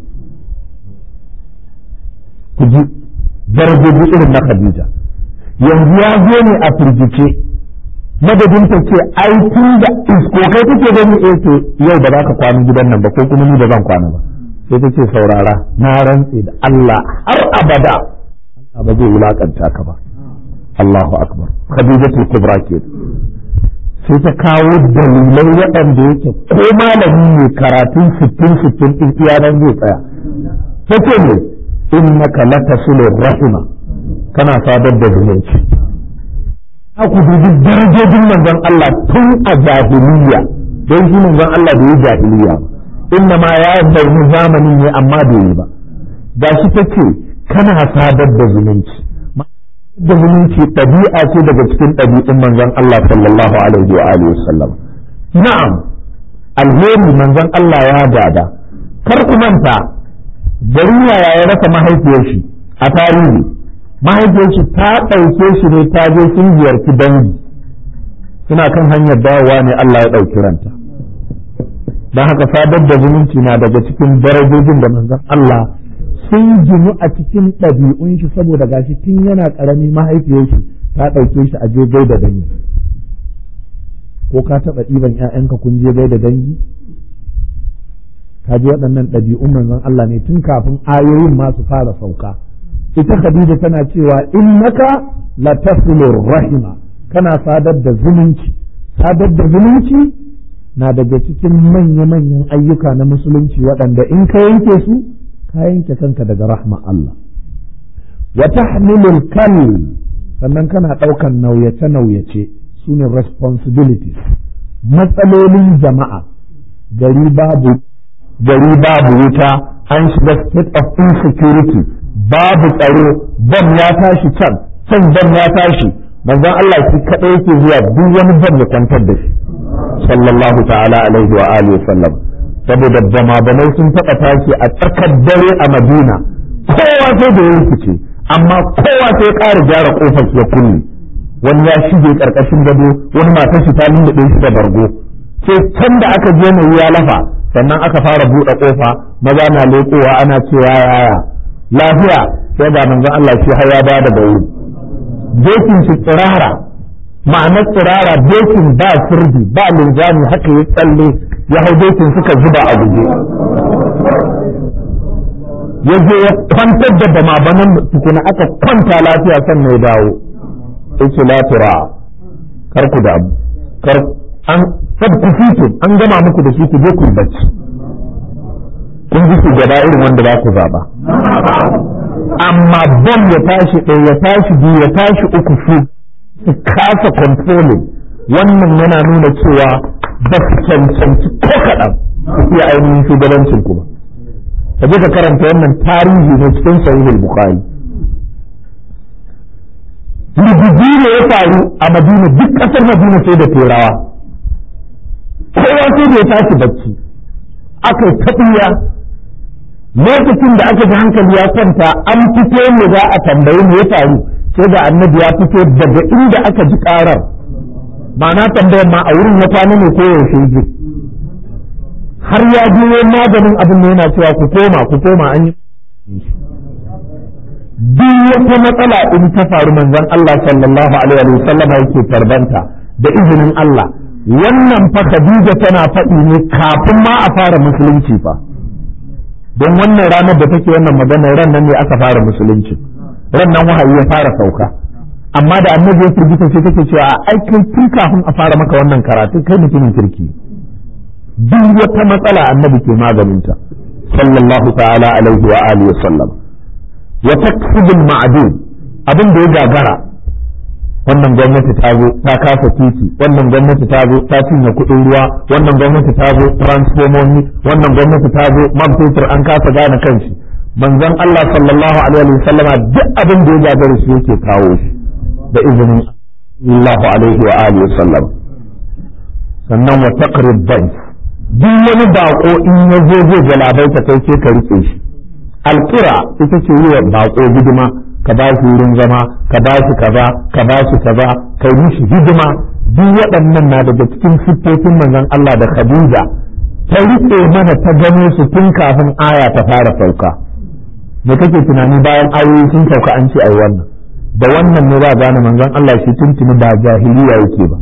ku ji darajoji irin na Khadija yanzu ya zo ne a firgice madadin ta ce ai tun da iskokai take gani eh to yau ba za ka kwana gidan nan ba ko kuma ni ba zan kwana ba sai ta ce saurara na rantse da Allah har abada Allah ba zai wulakanta ka ba Allahu akbar Khadijatul Kubra ke sai ta kawo dalilai waɗanda yake ko malami ne karatun sittin sittin ɗin iyanan zai tsaya ta ce ne innaka latasilur rahima kana sadar da zumunci ku dubi darajojin manzon Allah tun a jahiliya don shi manzon Allah bai yi jahiliya ba inna ma ya bayyana zamanin ne amma bai yi ba ga shi take kana sadar da zumunci da zumunci ɗabi'a ce daga cikin ɗabi'un manzon Allah sallallahu alaihi wa alihi wasallam na'am alheri manzon Allah ya gada kar ku manta garin yaya ya rasa mahaifiyar shi a tarihi mahaifiyar shi ta ɗauke shi ne ta je sun ziyarci dangi suna kan hanyar dawowa ne Allah ya ɗauki ranta don haka sadar da zumunci na daga cikin darajojin da manzon Allah sun ginu a cikin ɗabi'un shi saboda gashi tun yana ƙarami mahaifiyar shi ta ɗauke shi a je da dangi ko ka taɓa ɗiban ‘ya'yanka kun je da dangi ka ji waɗannan ɗabi'un manzon Allah ne tun kafin ayoyin ma su fara sauka ita Khadija tana cewa innaka la tasilur rahima kana sadar da zumunci sadar da zumunci na daga cikin manya-manyan ayyuka na musulunci waɗanda in ka yanke su ka yanke kanka daga rahma Allah wa tahmilul kal sannan kana ɗaukan nauyace-nauyace su ne responsibilities matsalolin jama'a gari babu gari babu wuta an shiga state of insecurity babu tsaro bam ya tashi can can bam ya tashi manzon Allah shi kadai yake zuwa duk wani bam ya kwantar da shi sallallahu ta'ala alaihi wa alihi sallam saboda bama bamai sun taɓa tashi a tsakar dare a Madina kowa sai da yankice amma kowa sai ƙara gyara kofar ya kulle wani ya shige karkashin gado wani matar shi ta lulluɓe shi da bargo sai can da aka je mai ya lafa sannan aka fara buɗe ƙofa maza na leƙowa ana cewa yaya lafiya sai ga manzon Allah shi har ya bada da wuri dokin shi tsirara ma'anar tsirara dokin ba sirdi ba linzami haka ya tsalle ya hau dokin suka zuba a guje ya je ya kwantar da bama tukuna aka kwanta lafiya sannan ya dawo yake la tura kar ku damu kar an sab ku fito an gama muku da shi ku je ku bacci kun ji su gaba irin wanda za ku zaba amma bom ya tashi ɗaya ya tashi biyu ya tashi uku su su kasa controlling wannan yana nuna cewa ba su cancanci ko kaɗan su iya ainihin shugabancin ku ba ka je ka karanta wannan tarihi ne cikin sahihul bukhari rubuji ne ya faru a madina duk ƙasar madina sai da turawa kowa sai da ya tashi bacci aka taɓiya lokacin da aka ji hankali ya kwanta an fito ne za a tambayi me ya faru sai da annabi ya fito daga inda aka ji ƙarar ma'ana tambayar ma a wurin ya kwana ne ko yaushe ji har ya biyo maganin abin da yana cewa ku koma ku koma an yi duk wata matsala in ta faru manzon Allah sallallahu alaihi wa sallam yake tarbanta da izinin Allah wannan fa Khadija tana faɗi ne kafin ma a fara musulunci fa don wannan ranar da take wannan maganar ran nan ne aka fara musulunci ran nan wahayi ya fara sauka amma da annabi ya firgita sai take cewa ai kai tun kafin a fara maka wannan karatu kai mutumin kirki duk wata matsala annabi ke maganinta sallallahu ta'ala alaihi wa alihi wa sallam wa taksibul ma'dud abin da ya gagara wannan gwamnati ta zo ta kasa titi wannan gwamnati ta zo ta cinye kuɗin ruwa wannan gwamnati ta zo transformomi wannan gwamnati ta zo man fetur an kasa gane kanshi manzon Allah sallallahu alaihi wa sallama duk abin da ya gagara shi yake kawo shi da izinin Allah alaihi wa alihi wa sallam sannan wa taqrib dhanf duk wani bako in ya zo zai galabai ta kai sai ka rike shi alƙira ita ce yi wa bako hidima ka ba shi wurin zama ka ba shi kaza ka ba shi kaza kai mishi hidima duk waɗannan na daga cikin siffofin manzon Allah da Khadija ta rike mana ta gano su tun kafin aya ta fara sauka me kake tunani bayan ayoyi sun sauka an ce ai wannan da wannan ne za gane manzon Allah shi tuntuni ba jahiliya yake ba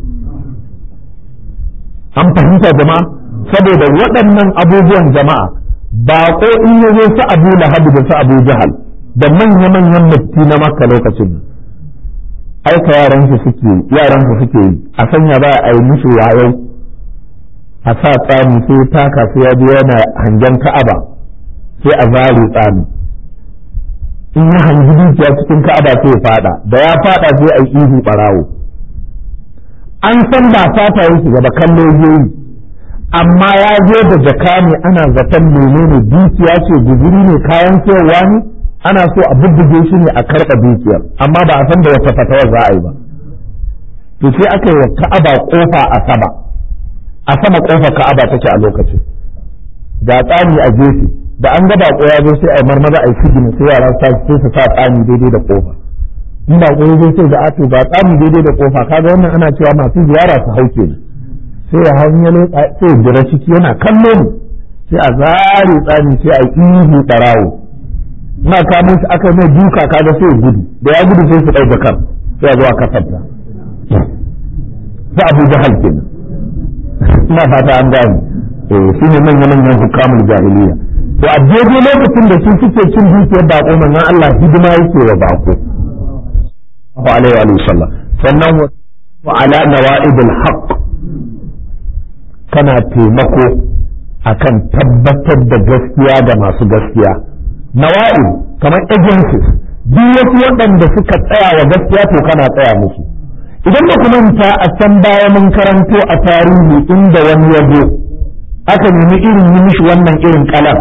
an fahimta jama'a saboda waɗannan abubuwan jama'a ba ko in ya zo su abu lahabu da su abu jahal da manya-manyan mutti na makka lokacin aika yaran su suke yaran su suke yi a sanya ba a yi musu wayo a sa tsani sai taka sai ya je yana hangen ka'aba sai a zare tsani in ya hangi dukiya cikin ka'aba sai ya fada da ya fada sai a yi ihu barawo an san ba fata yake gaba kallo yi amma ya zo da jaka ne ana zaton menene dukiya ce guzuri ne kayan sayarwa ne ana so a bubbuge shi ne a karɓa dukiyar amma ba a san da wata fatawar za a yi ba to sai aka yi wa ka'aba kofa a sama a sama kofa ka'aba take a lokacin ga tsani a gefe da an ga bako ya zo sai a marmaza a yi sigina sai yara sa sai su sa tsani daidai da kofa in bako ya zo sai da ato ba tsani daidai da kofa kaga wannan ana cewa masu ziyara su hauke ne sai ya hanyalo sai ya jira ciki yana kallo mu sai a zare tsani sai a ihu barawo ina kamo shi aka mai duka kaga sai ya gudu da ya gudu sai su ɗauka kan sai a zo a kasanta sai abu jahal kenan ina fata an gane eh su ne manyan manyan hukamul jahiliya to a daidai lokacin da su suke cin dukiyar bako manzon Allah hidima yake wa bako alaihi wa sallam sannan wa ala nawa'idul haqq kana taimako akan tabbatar da gaskiya da masu gaskiya nawa'id kamar agencies duk wasu waɗanda suka tsaya wa gaskiya to kana tsaya musu idan ba manta a can baya mun karanto a tarihi inda wani ya zo aka nemi irin yi mishi wannan irin kalam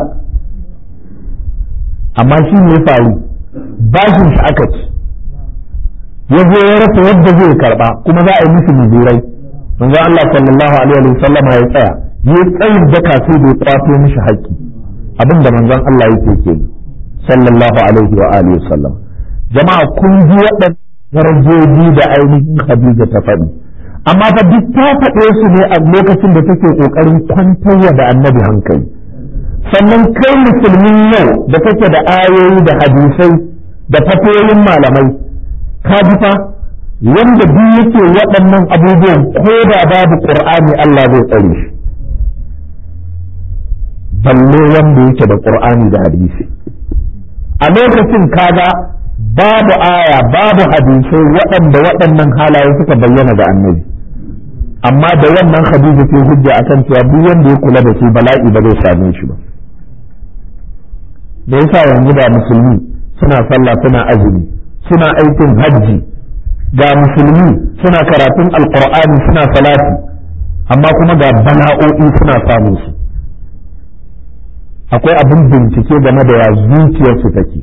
amma shi ne faru bashin shi aka ci ya zo ya rasa yadda zai karba kuma za a yi musu muzurai manzo Allah sallallahu alaihi wa sallama ya tsaya ya tsayin daka sai bai kwato mishi haƙƙi abinda manzon Allah yake ke sallallahu alaihi wa alihi wa sallam jama'a kun ji waɗannan darajoji da ainihin Khadija ta faɗi amma fa duk ta faɗe su ne a lokacin da take ƙoƙarin kwantarwa da annabi hankali sannan kai musulmin yau da kake da ayoyi da hadisai da fatoyin malamai ka ji fa wanda duk yake waɗannan abubuwan ko da babu qur'ani Allah zai tsare shi balle wanda yake da qur'ani da hadisi a lokacin kaga babu aya babu hadisai waɗanda waɗannan halaye suka bayyana ga annabi amma da wannan hadisi ke hujja akan cewa duk wanda ya kula da su bala'i ba zai same shi ba da yasa yanzu da musulmi suna sallah suna azumi suna aikin hajji ga musulmi suna karatun alqur'ani suna salati amma kuma ga bala'o'i suna samun su akwai abin bincike game da ya zuciyarsu take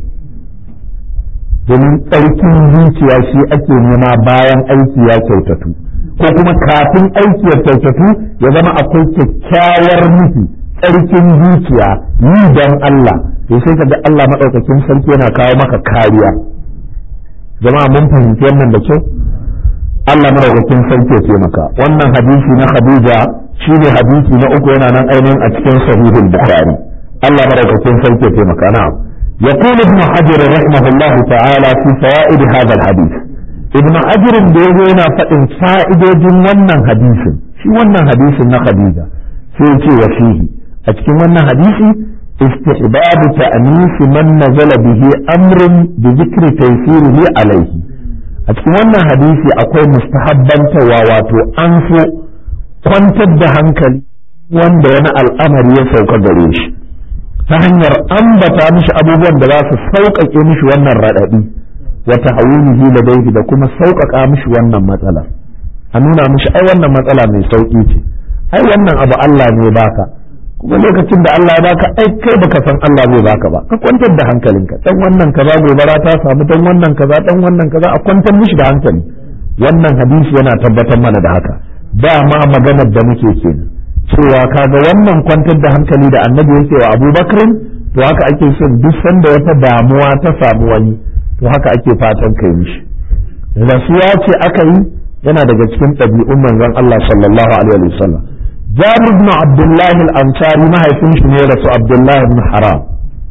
domin tsarkin zuciya shi ake nema bayan aiki ya kyautatu ko kuma kafin aiki ya kyautatu ya zama akwai kyakkyawar nufi tsarkin zuciya yi don Allah to sai ka ga Allah maɗaukakin sarki yana kawo maka kariya jama'a mun fahimci wannan da kyau Allah maɗaukakin sarki ya taimaka wannan hadisi na Khadija shine hadisi na uku yana nan ainihin a cikin sahihul Bukhari Allah maɗaukakin sarki ya taimaka na'am يقول ابن حجر رحمه الله تعالى في فوائد هذا الحديث ابن حجر بيقول فإن فائدة جنونا حديث في ونا حديث خديجة في وفيه أتكي ونا حديث استحباب تأنيس من نزل به أمر بذكر تيسيره عليه أتكي ونا حديث أقول مستحبا وواتو أنفو kwantar da hankali wanda wani al'amari ya sauka gare shi ta hanyar ambata mishi abubuwan da za su sauƙaƙe mishi wannan raɗaɗi wata hawilihi da daidai da kuma sauƙaƙa mishi wannan matsala a nuna mishi ai wannan matsala mai sauƙi ce ai wannan abu Allah ne baka kuma lokacin da Allah ya baka ai kai baka san Allah zai baka ba ka kwantar da hankalinka dan wannan kaza gobara ta samu dan wannan kaza dan wannan kaza a kwantar mishi da hankali wannan hadisi yana tabbatar mana da haka dama maganar da muke kenan cewa kaga wannan kwantar da hankali da annabi yake wa abubakar to haka ake son duk sanda wata damuwa ta samu wani to haka ake fatan kai mishi rasuwa ce aka yi yana daga cikin ɗabi'un manzon Allah sallallahu alaihi wa sallam Jabir ibn Abdullah al-Ansari mahaifin shi ne rasu Abdullah ibn Haram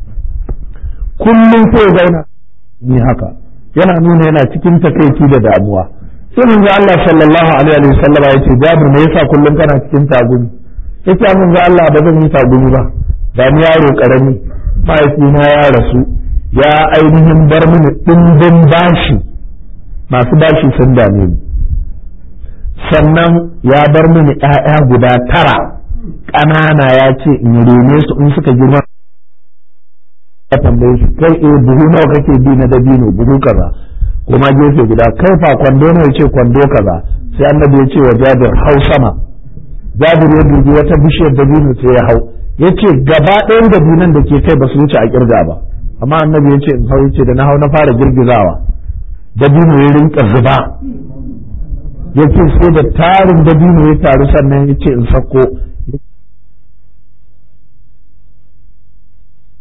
kullum sai zauna ni haka yana nuna yana cikin takaici da damuwa sai manzo Allah sallallahu alaihi wa sallam ya ce Jabir me yasa kullum kana cikin tagumi yace mun ga Allah ba zan yi tagumi ba da ni yaro karami mahaifina ya rasu ya ainihin bar mini ɗimbin bashi masu bashi sun dame ni sannan ya bar mini ‘ya'ya guda tara ƙanana ya ce in rene su in suka girma ya tambaye shi kai eh buhu nawa kake bi na dabino buhu kaza kuma gefe guda kai fa kwando nawa ya ce kwando kaza sai annabi ya ce wa jabir hau sama jabir ya dubi wata bishiyar dabino sai ya hau ya ce gaba ɗayan dabinan da ke kai ba su wuce a kirga ba amma annabi ya ce in hau ce da na hau na fara girgizawa dabino ya rinka zuba ya ce sai da tarin dabino ya taru sannan ya ce in sako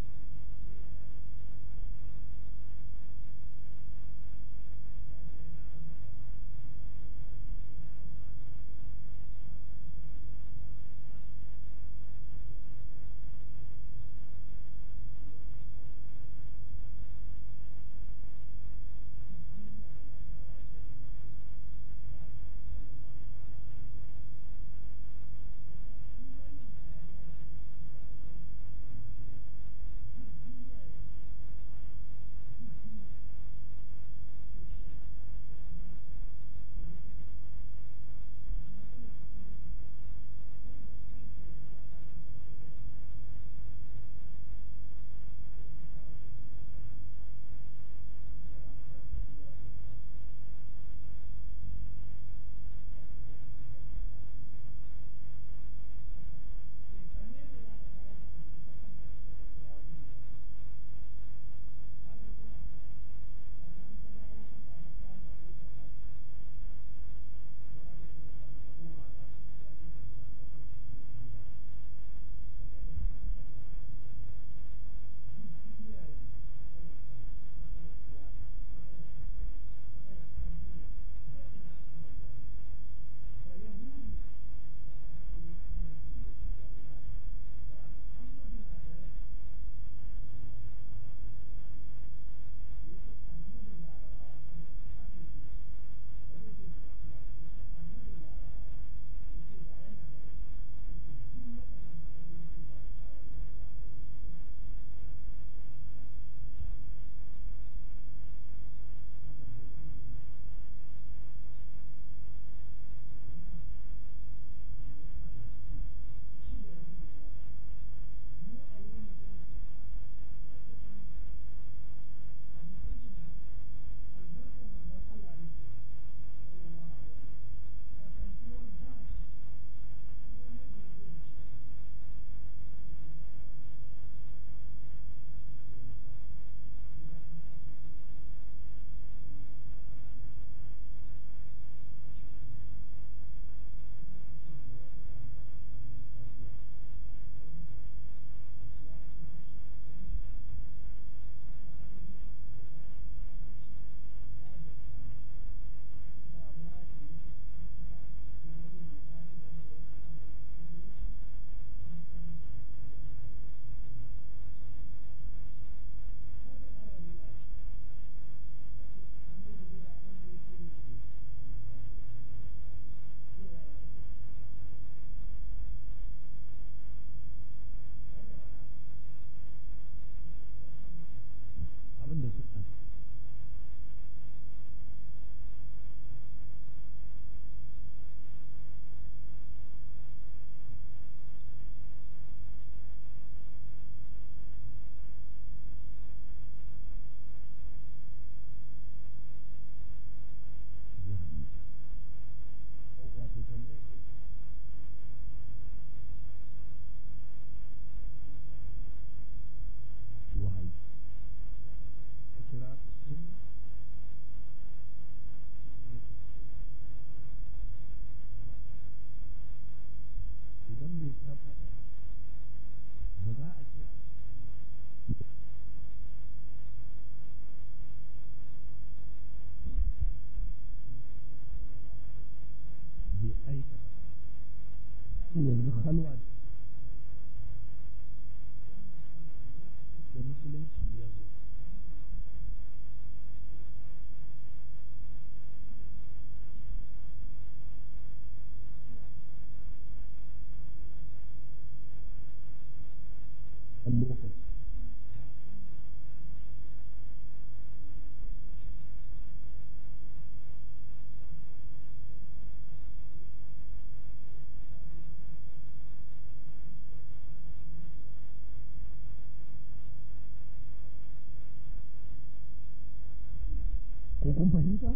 ko kun fahimta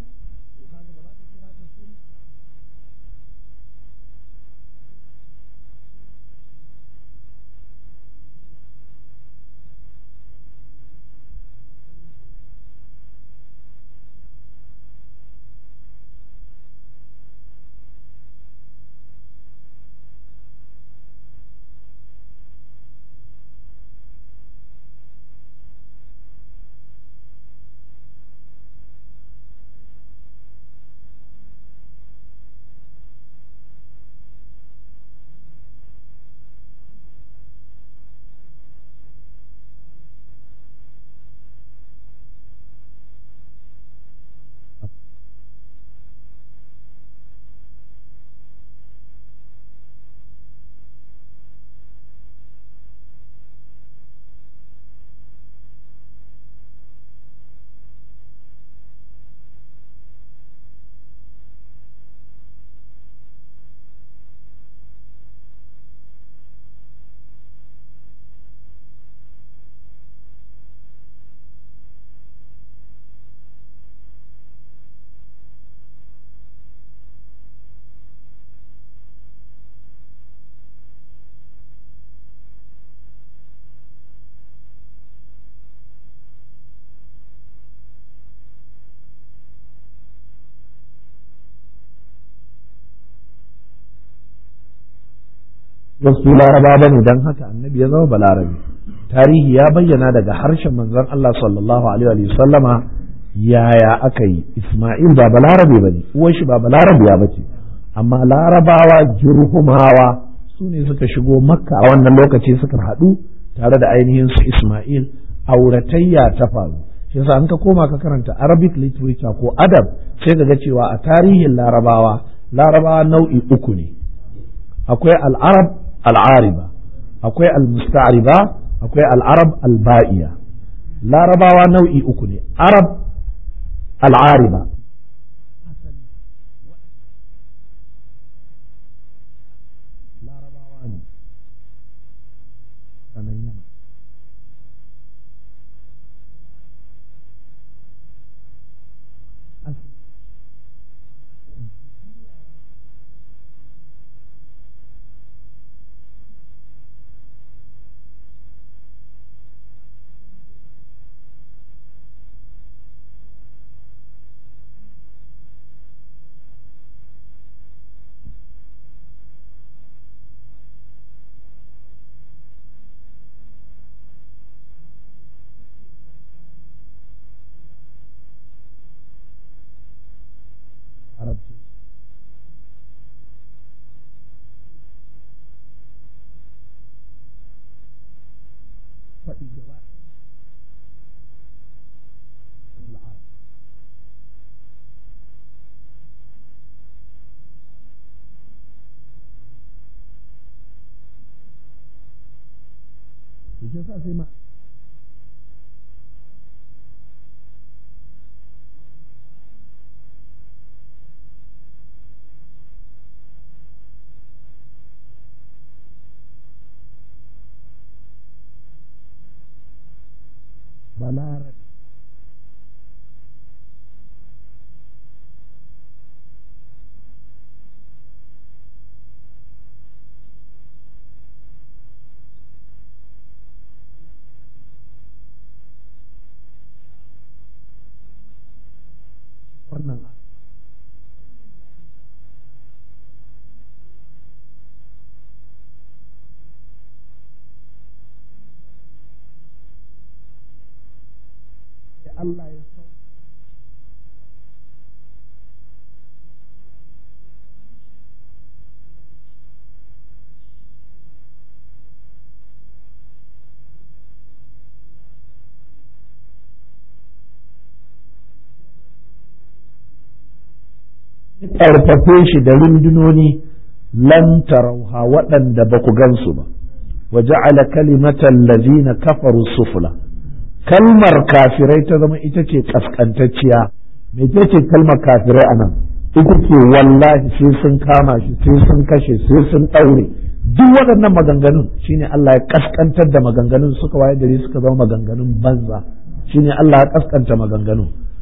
wasu laraba ba ne don haka annabi ya zama balarabe tarihi ya bayyana daga harshen manzon Allah sallallahu alaihi wa sallama yaya aka yi Ismail ba balarabe ba ne uwar shi ba balarabe ya bace amma larabawa jirhumawa su ne suka shigo makka a wannan lokaci suka haɗu tare da ainihin su Ismail auratayya ta faru shi yasa an ka koma ka karanta Arabic literature ko adab sai ka ga cewa a tarihin larabawa larabawa nau'i uku ne akwai al'arab al'ariba akwai al-musta'riba akwai al'arab al-ba'iya larabawa nau'i uku ne arab al'ariba larabawa ne sanan yamma arabci faɗi gaba sa sai ma balarabe wannan Allah ya sau ƙarfafe shi da rundunoni lan tarauha waɗanda ba ku gansu ba wa ja'ala kalimatan lazina kafaru sufla kalmar kafirai ta zama ita ce kaskantacciya me ce kalmar kafirai anan ita ce wallahi sai sun kama shi sai sun kashe sai sun ɗaure duk waɗannan maganganun shine Allah ya kaskantar da maganganun suka waye gari suka zama maganganun banza shine Allah ya kaskanta maganganun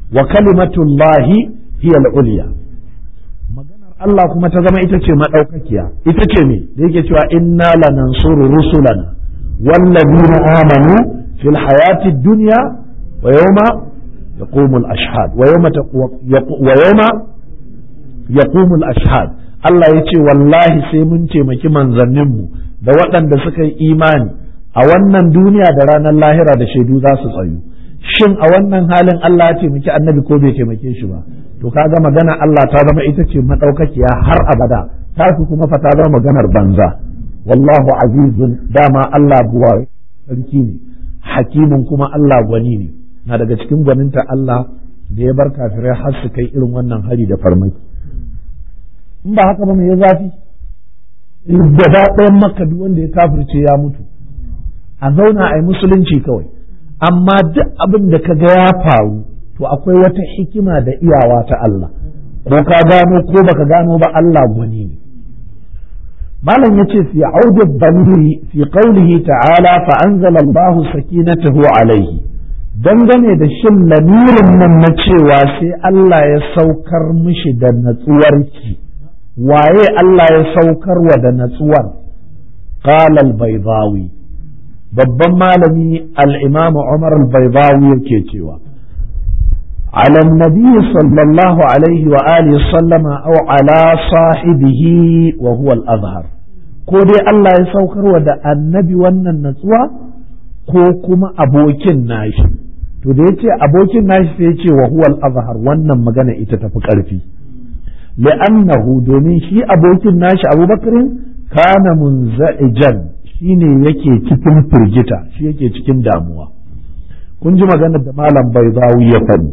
wa kalimatullahi hiya al-ulya maganar Allah kuma ta zama ita ce madaukakiya ita ce me da yake cewa inna lanansuru rusulana wallazina amanu fil hayati dunya wa yawma yaqumu al-ashhad wa yawma wa yawma yaqumu al-ashhad Allah ya ce wallahi sai mun taimaki manzanninmu da waɗanda suka yi imani a wannan duniya da ranar lahira da shaidu za su tsayu shin a wannan halin Allah ya taimaki annabi ko bai taimake shi ba to kaga magana Allah ta zama ita ce madaukakiya har abada ta fi kuma fa ta zama maganar banza wallahu azizun dama Allah buwa sarki ne hakimin kuma Allah gwani ne na daga cikin gwaninta Allah da ya bar kafirai har su kai irin wannan hari da farmaki in ba haka ba mai ya zafi gaba ɗayan makka duk wanda ya kafirce ya mutu a zauna a yi musulunci kawai amma duk abin da ka ga ya faru to akwai wata hikima da iyawa ta Allah ko ka gano ko baka gano ba Allah gwani ne malam yace fi audi dhamiri fi qawlihi ta'ala fa anzala Allah sakinatahu alayhi dangane da shin lamirin nan na cewa sai Allah ya saukar mishi da natsuwarki waye Allah ya saukar wa da natsuwar qala al-baydawi babban malami al-imam Umar al-baydawi yake cewa على النبي صلى الله عليه وآله وسلم أو على صاحبه وهو الأظهر ko dai Allah ya saukar wa da annabi wannan natsuwa ko kuma abokin nashi to da yace abokin nashi sai yace wa huwal azhar wannan magana ita tafi karfi li'annahu domin shi abokin nashi Abubakarin kana munza'ijan shine yake cikin firgita shi yake cikin damuwa kun ji maganar da malam Baizawi ya faɗi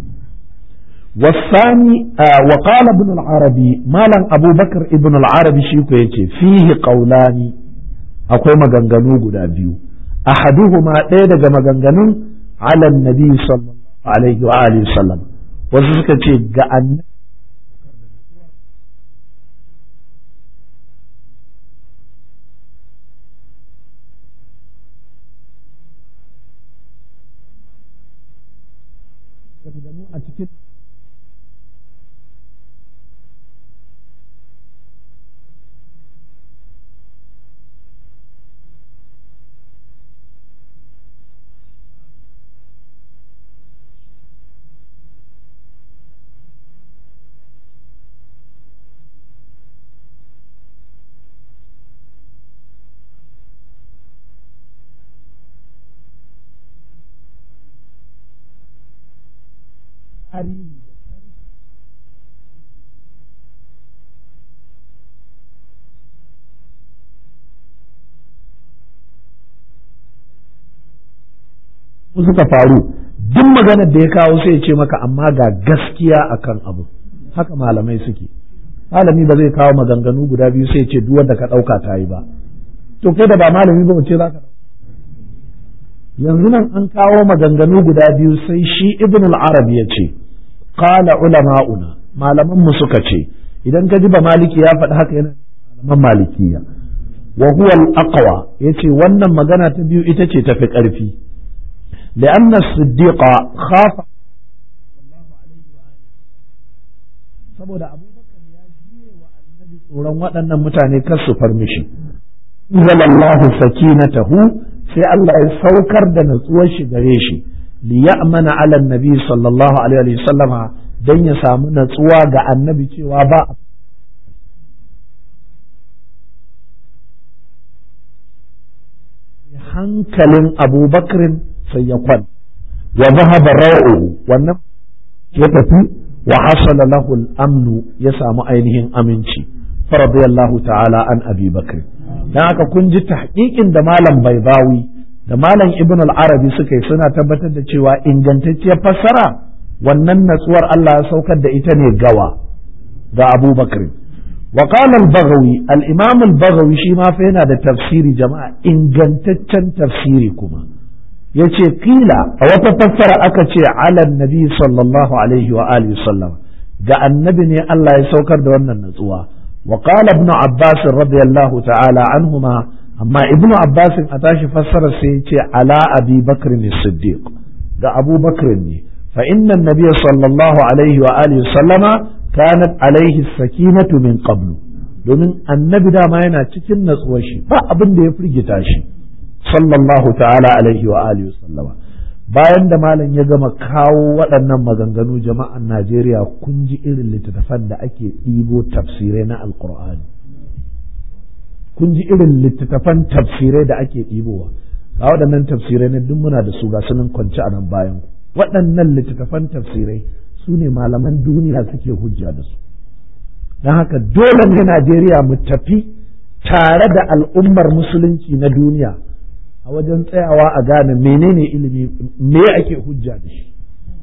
والثاني آه وقال ابن العربي مالا أبو بكر ابن العربي شيكو يتي فيه قولان أقوى مغنغنو قدا بيو أحدهما تيدا مغنغنو على النبي صلى الله عليه وآله وسلم وزيكا تي قأن a cikin tarihi suka faru duk maganar da ya kawo sai ya ce maka amma ga gaskiya akan abu haka malamai suke malami ba zai kawo maganganu guda biyu sai ya ce duk wanda ka ɗauka ta yi ba to kai da ba malami ba ce za ka yanzu nan an kawo maganganu guda biyu sai shi ibn al-arab ya ce qala ulama'una malaman mu suka ce idan ka ji ba maliki ya faɗi haka yana malaman malikiya wa huwa al-aqwa yace wannan magana ta biyu ita ce tafi ƙarfi لأن الصديق خاف saboda abubakar ya jiye wa annabi tsoron waɗannan mutane kar su far mishi zalallahu sakinatahu sai Allah ya saukar da natsuwar shi gare shi li ya'mana ala annabi sallallahu alaihi wa sallama dan ya samu natsuwa ga annabi cewa ba hankalin abubakarin sai ya kwan wa zahaba ra'uhu wannan ya tafi wa hasala lahu al-amnu ya samu ainihin aminci faradiyallahu ta'ala an abi bakr dan haka kun ji tahqiqin da malam baibawi da malam ibn al-arabi suka yi suna tabbatar da cewa ingantacciyar fassara wannan natsuwar Allah ya saukar da ita ne gawa ga Abu Bakr wa qala al-Baghawi al-Imam al-Baghawi shi ma fa yana da tafsiri jama'a ingantaccen tafsiri kuma yace kila a wata fassara aka ce ala nabi sallallahu alaihi wa alihi sallam ga annabi ne Allah ya saukar da wannan natsuwa wa qala ibn Abbas radiyallahu ta'ala anhuma amma ibnu abbasin a tashi fassara sai ce ala abi bakr ne siddiq ga abu bakr ne fa inna nabiyya sallallahu alaihi wa alihi sallama kanat alaihi sakinatu min qablu domin annabi dama yana cikin natsuwar shi ba abin da ya firgita shi sallallahu ta'ala alaihi wa alihi sallama bayan da malam ya gama kawo waɗannan maganganu jama'an Najeriya kun ji irin littattafan da ake ɗibo tafsirai na alkur'ani kun ji irin littattafan tafsirai da ake ɗibowa ga waɗannan tafsirai na duk muna da su ga sunan kwance a nan bayan waɗannan littattafan tafsirai su ne malaman duniya suke hujja da su don haka dole ne Najeriya mu tafi tare da al'ummar musulunci na duniya a wajen tsayawa a gane menene ilimi me ake hujja da shi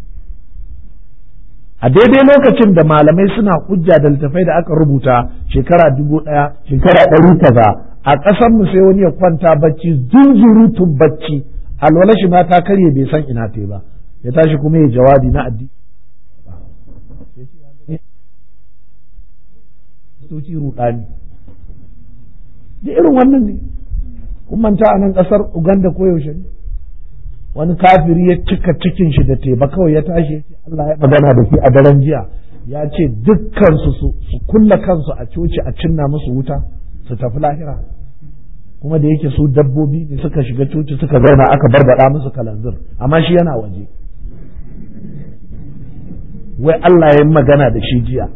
a daidai lokacin da malamai suna hujja da littafai da aka rubuta shekara dubu ɗaya shekara ɗari kaza a ƙasar mu sai wani ya kwanta bacci zunzurutun bacci alwala shi ma ta karye bai san ina ta ba ya tashi kuma ya jawabi na addini soci rudani da irin wannan ne kun manta a nan kasar Uganda ko yaushe ne wani kafiri ya cika cikin shi da teba kawai ya tashi ya ce Allah ya magana da shi a daren jiya ya ce dukkan su su kulla kansu a coci a cinna musu wuta su tafi lahira kuma da yake su dabbobi ne suka shiga coci suka zauna aka barbada musu kalanzir amma shi yana waje wai Allah ya yi magana da shi jiya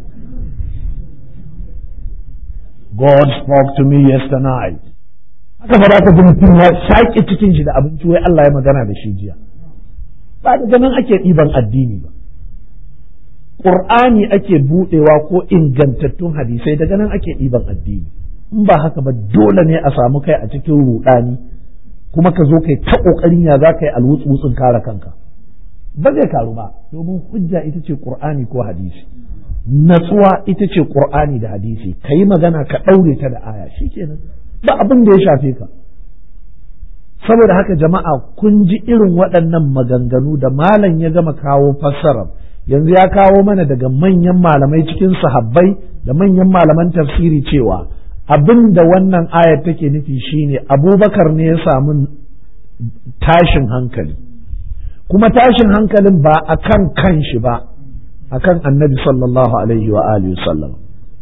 God spoke to me yesterday night haka fa ka ji mutum ya shaƙe cikin shi da abinci wai Allah ya magana da shi jiya ba da ganin ake ɗiban addini ba Ƙur'ani ake buɗewa ko ingantattun hadisai daga nan ake ɗiban addini in ba haka ba dole ne a samu kai a cikin ruɗani kuma ka zo kai ta ƙoƙarin ya za ka yi alwutsun kare kanka ba zai karu ba domin hujja ita ce Ƙur'ani ko hadisi natsuwa ita ce Ƙur'ani da hadisi ka yi magana ka ɗaure ta da aya shikenan ba abin da ya shafe ka saboda haka jama'a kun ji irin waɗannan maganganu da malam ya gama kawo fassarar yanzu ya kawo mana daga manyan malamai cikin sahabbai da manyan malaman tafsiri cewa abin da wannan ayar take nufi shine abubakar ne ya samu tashin hankali kuma tashin hankalin ba a kan kanshi ba a kan annabi sallallahu alaihi wa alihi sallam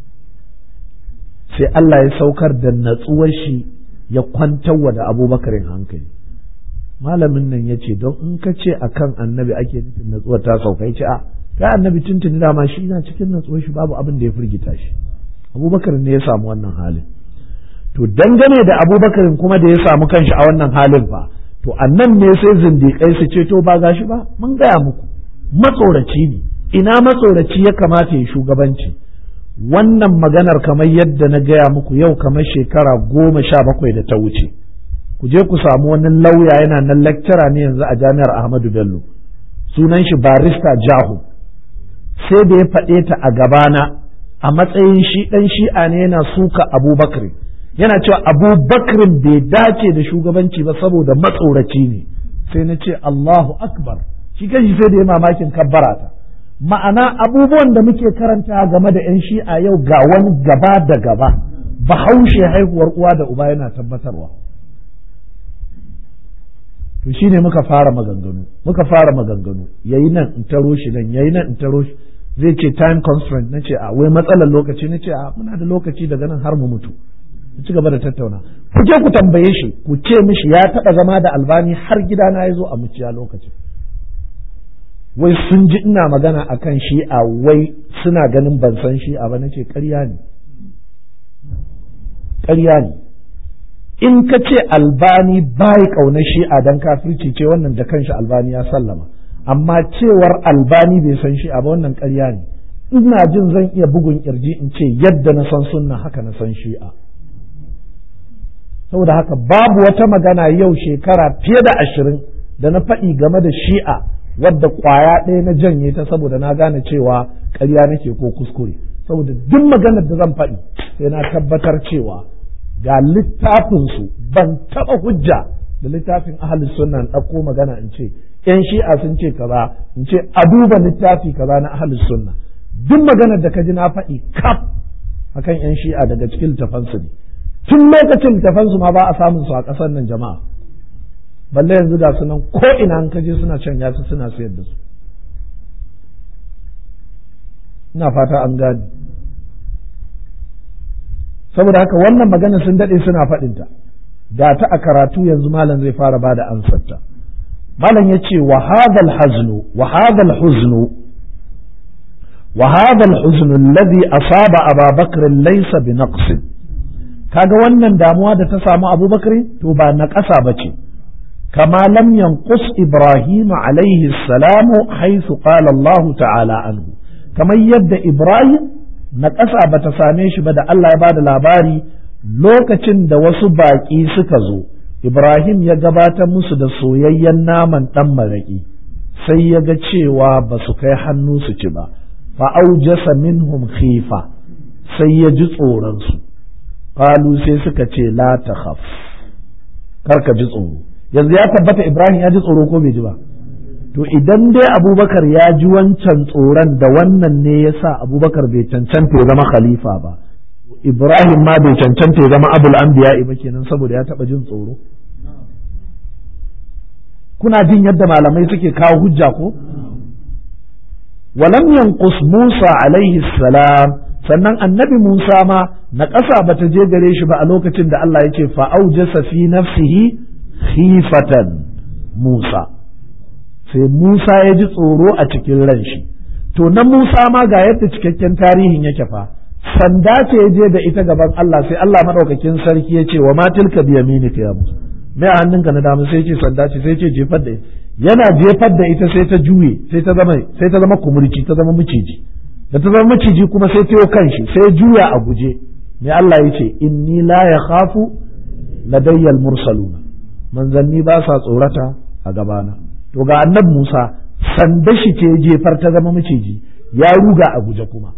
sai Allah ya saukar da natsuwar shi ya kwantarwa da abubakarin hankali malamin nan ya ce don in ka ce a kan annabi ake nufin natsuwar ta sauka ya ce a kai annabi tuntuni dama shi na cikin natsuwar shi babu abin da ya firgita shi abubakar ne ya samu wannan halin to dangane da abubakarin kuma da ya samu kanshi a wannan halin fa to annan ne sai zindiƙai su ce to ba gashi ba mun gaya muku matsoraci ne ina matsoraci ya kamata ya shugabanci wannan maganar kamar yadda na gaya muku yau kamar shekara goma sha bakwai da ta wuce ku je ku samu wani lauya yana nan lecturer ne yanzu a jami'ar Ahmadu Bello sunan shi barista Jahu sai da ya faɗe ta a gabana a matsayin shi ɗan shi'a ne yana suka Abubakar yana cewa Abubakar bai dace da shugabanci ba saboda matsoraci ne sai na ce Allahu Akbar shi kanshi sai da ya mamakin kabbara ta ma'ana abubuwan da muke karanta game da 'yan shi'a yau ga wani gaba da gaba bahaushe haihuwar uwa da uba yana tabbatarwa to shine muka fara maganganu muka fara maganganu yayi nan in taro shi nan yayi nan in taro shi zai ce time constraint na ce a wai matsalar lokaci na ce a muna da lokaci daga nan har mu mutu ku ci gaba da tattauna ku je ku tambaye shi ku ce mishi ya taɓa zama da albani har gidana ya zo a muciya lokacin wai sun ji ina magana a kan shi'a wai suna ganin ban san shi'a ba nace ƙarya ne ƙarya ne in ka ce albani bai ƙaunar shi'a don kafirci ce wannan da kanshi albani ya sallama amma cewar albani bai san shi'a ba wannan ƙarya ne ina jin zan iya bugun kirji in ce yadda na san sunna haka na san shi'a saboda haka babu wata magana yau shekara fiye da ashirin da na faɗi game da shi'a wadda kwaya ɗaya na janye ta saboda na gane cewa ƙarya nake ko kuskure saboda duk maganar da zan faɗi sai na tabbatar cewa ga littafinsu ban taɓa hujja da littafin ahli sunna in ɗauko magana in ce ‘yan shi'a sun ce kaza in ce a duba littafi kaza na ahli sunna duk maganar da ka ji na faɗi kaf akan ‘yan shi'a daga cikin littafansu ne tun lokacin littafansu ma ba a samun su a ƙasar nan jama'a balle yanzu ga sunan ko ina an kaje suna can yasu suna sayar da su ina fata an gane saboda haka wannan magana sun daɗe suna faɗinta ga ta a karatu yanzu malam zai fara ba da ansarta malam ya ce wa hadal haznu wa hadal huznu wa hadal huznu alladhi asaba aba bakr laysa bi naqsin kaga wannan damuwa da ta samu abubakar to ba na ƙasa ba ce kama lam yanqus ibrahim alaihi salamu haythu qala Allah ta'ala anhu kamar yadda ibrahim na ƙasa ba ta same shi ba da Allah ya ba da labari lokacin da wasu baƙi suka zo ibrahim ya gabatar musu da soyayyen naman ɗan maraƙi sai ya ga cewa ba su kai hannu su ci ba fa'aujasa minhum khifa sai ya ji tsoronsu qalu sai suka ce la takhaf karka ji tsoro yanzu ya tabbata Ibrahim ya ji tsoro ko bai ji ba to idan dai Abubakar ya ji wancan tsoron da wannan ne yasa Abubakar bai cancanta ya zama khalifa ba Ibrahim ma bai cancanta ya zama abul anbiya ba kenan saboda ya taba jin tsoro kuna jin yadda malamai suke kawo hujja ko ولم ينقص موسى عليه السلام sannan annabi Musa ma na ƙasa ba ta je gare shi ba a lokacin da Allah ya ce fa'aujasa fi nafsihi khifatan Musa sai Musa ya ji tsoro a cikin ran shi to na Musa ma ga yadda cikakken tarihin yake fa sanda ce ya je da ita gaban Allah sai Allah madaukakin sarki ya ce wa ma tilka bi yaminika ya Musa me a hannunka na dama sai ce sanda ce sai ce jefar da yana jefar da ita sai ta juye sai ta zama sai ta zama kumurci ta zama miciji da ta zama maciji kuma sai ta kanshi sai juya a guje me Allah ya ce inni la ya khafu ladayyal mursaluna manzanni ba sa tsorata a gabana to ga annab Musa sanda shi ce jefar ta zama maciji ya ruga a guje kuma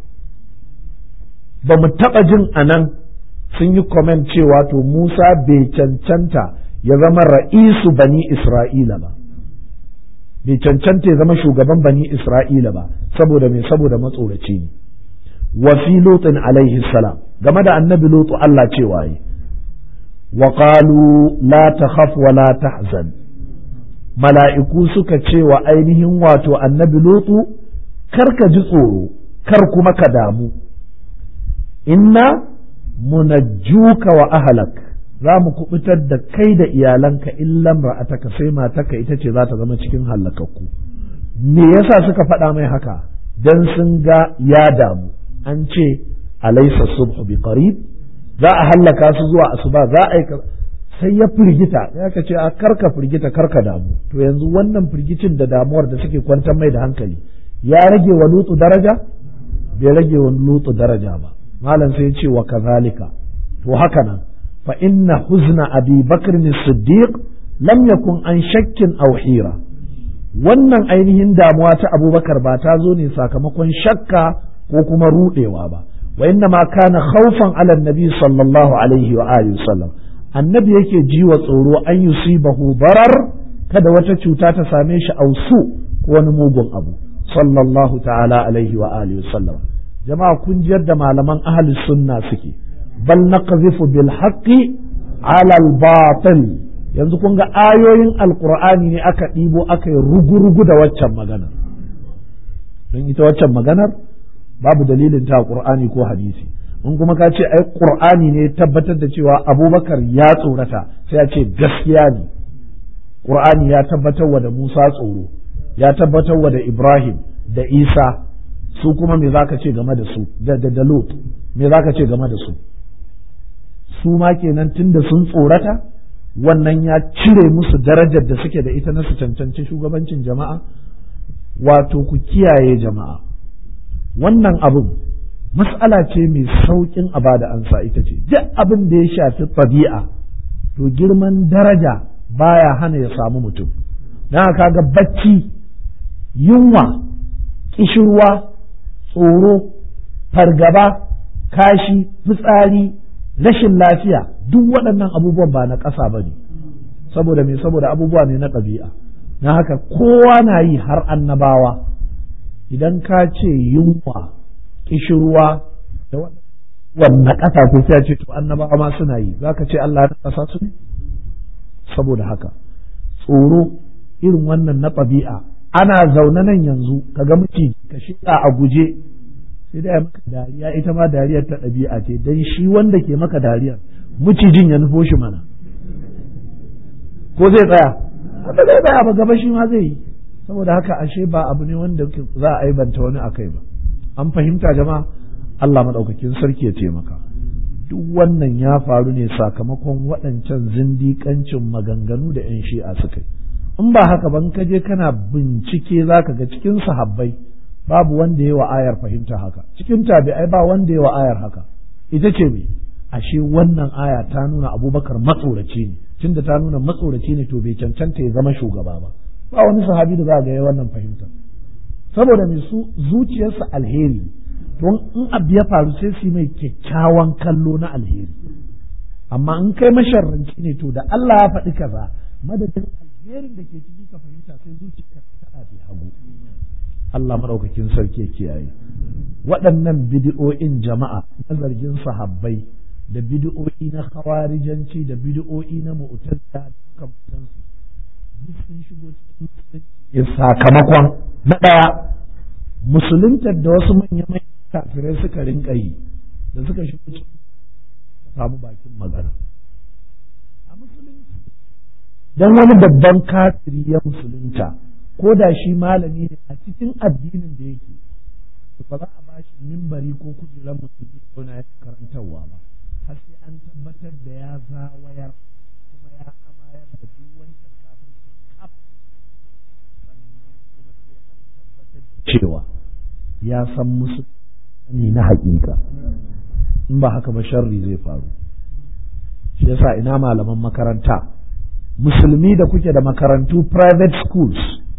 ba mu taɓa jin anan sun yi comment cewa to Musa bai cancanta ya zama ra'isu bani Isra'ila ba bai cancanta ya zama shugaban bani Isra'ila ba saboda mai saboda matsoraci ne wa fi lutin alaihi salam game da annabi lutu Allah cewa yi wa qalu la takhaf wa la tahzan mala'iku suka ce wa ainihin wato annabi lutu kar ka ji tsoro kar kuma ka damu inna munajjuka wa ahlak za mu kubutar da kai da iyalanka illan ra'ataka sai matarka ita ce za ta zama cikin hallakakku me yasa suka faɗa mai haka dan sun ga ya damu an ce alaysa subhu bi qarib za a hallaka su zuwa asuba za a yi sai ya firgita ya ka ce a karka firgita karka damu to yanzu wannan firgicin da damuwar da suke kwantar mai da hankali ya rage wa lutu daraja bai rage wa lutu daraja ba malam sai ya ce wa kazalika to haka nan فإن حزن أبي بكر الصديق لم يكن عن شك أو حيرة wannan ainihin damuwa ta abubakar ba ta zo ne sakamakon shakka ko kuma rudewa ba wa inna ma kana khawfan ala nabi sallallahu alaihi wa alihi sallam annabi yake ji wa tsoro an yusibahu barar kada wata cuta ta same shi ausu ko wani mugun abu sallallahu ta'ala alaihi wa alihi sallam jama'a kun ji yadda malaman ahli sunna suke bal naqzifu bil haqqi ala al batil yanzu kun ga ayoyin alqur'ani ne aka ɗibo aka yi rugurugu da waccan maganar don ita waccan maganar babu dalilin ta qur'ani ko hadisi in kuma ka ce ai qur'ani ne tabbatar da cewa abubakar ya tsorata sai ya ce gaskiya ne qur'ani ya tabbatar wa da musa tsoro ya tabbatar wa da ibrahim da isa su kuma me zaka ce game da su da da lut me zaka ce game da su su ma kenan tunda sun tsorata wannan ya cire musu darajar da suke da ita na su cancanci shugabancin jama'a wato ku kiyaye jama'a wannan abin mas'ala ce mai sauƙin a bada ansa ita ce duk abin da ya shafi ɗabi'a to girman daraja baya hana ya samu mutum don haka ga bacci yunwa ƙishirwa tsoro fargaba kashi fitsari rashin lafiya duk waɗannan abubuwan ba na ƙasa ba ne saboda me saboda abubuwa ne na ɗabi'a na haka kowa na yi har annabawa idan ka ce yunwa kishirwa da wannan ƙasa ko sai ce to annabawa ma suna yi za ka ce Allah na ƙasa su ne saboda haka tsoro irin wannan na ɗabi'a ana zaune nan yanzu ka ga miciji ka shiga a guje sai dai maka dariya ita ma dariyar ta ɗabi'a ce dan shi wanda ke maka dariyar mucijin ya nufo shi mana ko zai tsaya haka zai tsaya ba gaba shi ma zai yi saboda haka ashe ba abu ne wanda za a aibanta wani akai ba an fahimta jama'a Allah maɗaukakin sarki ya taimaka duk wannan ya faru ne sakamakon waɗancan zindiƙancin maganganu da 'yan shi'a suka yi in ba haka ban ka je kana bincike za ka ga cikin sahabbai babu wanda ya wa ayar fahimta haka cikin tabi'ai ba wanda ya wa ayar haka ita ce me ashe wannan aya ta nuna abubakar matsoraci ne tunda ta nuna matsoraci ne to bai cancanta ya zama shugaba ba ba wani sahabi da za ga ya wannan fahimta saboda mai su zuciyarsa alheri to in abu ya faru sai su mai kyakkyawan kallo na alheri amma in kai masharranci ne to da Allah ya faɗi kaza madadin alherin da ke ciki ka fahimta sai zuciya ta ɗafi hagu Allah maɗaukakin sarki ya kiyaye waɗannan bidi'o'in jama'a na zargin sahabbai da bidi'o'i na khawarijanci da bidi'o'i na mu'tazila da makamantansu duk sun shigo cikin sakamakon na ɗaya musuluntar da wasu manya-manyan kafirai suka rinka yi da suka shigo cikin samu bakin magana a musulunci don wani babban kafiri ya musulunta ko da shi malami ne a cikin addinin da yake ba za a ba shi mimbari ko kujerar musulmi zauna ya karantarwa ba har sai an tabbatar da ya zawayar kuma ya amayar da duk wancan kafirci kaf sannan kuma sai an tabbatar da cewa ya san musu ne na hakika in ba haka ba sharri zai faru shi yasa ina malaman makaranta musulmi da kuke da makarantu private schools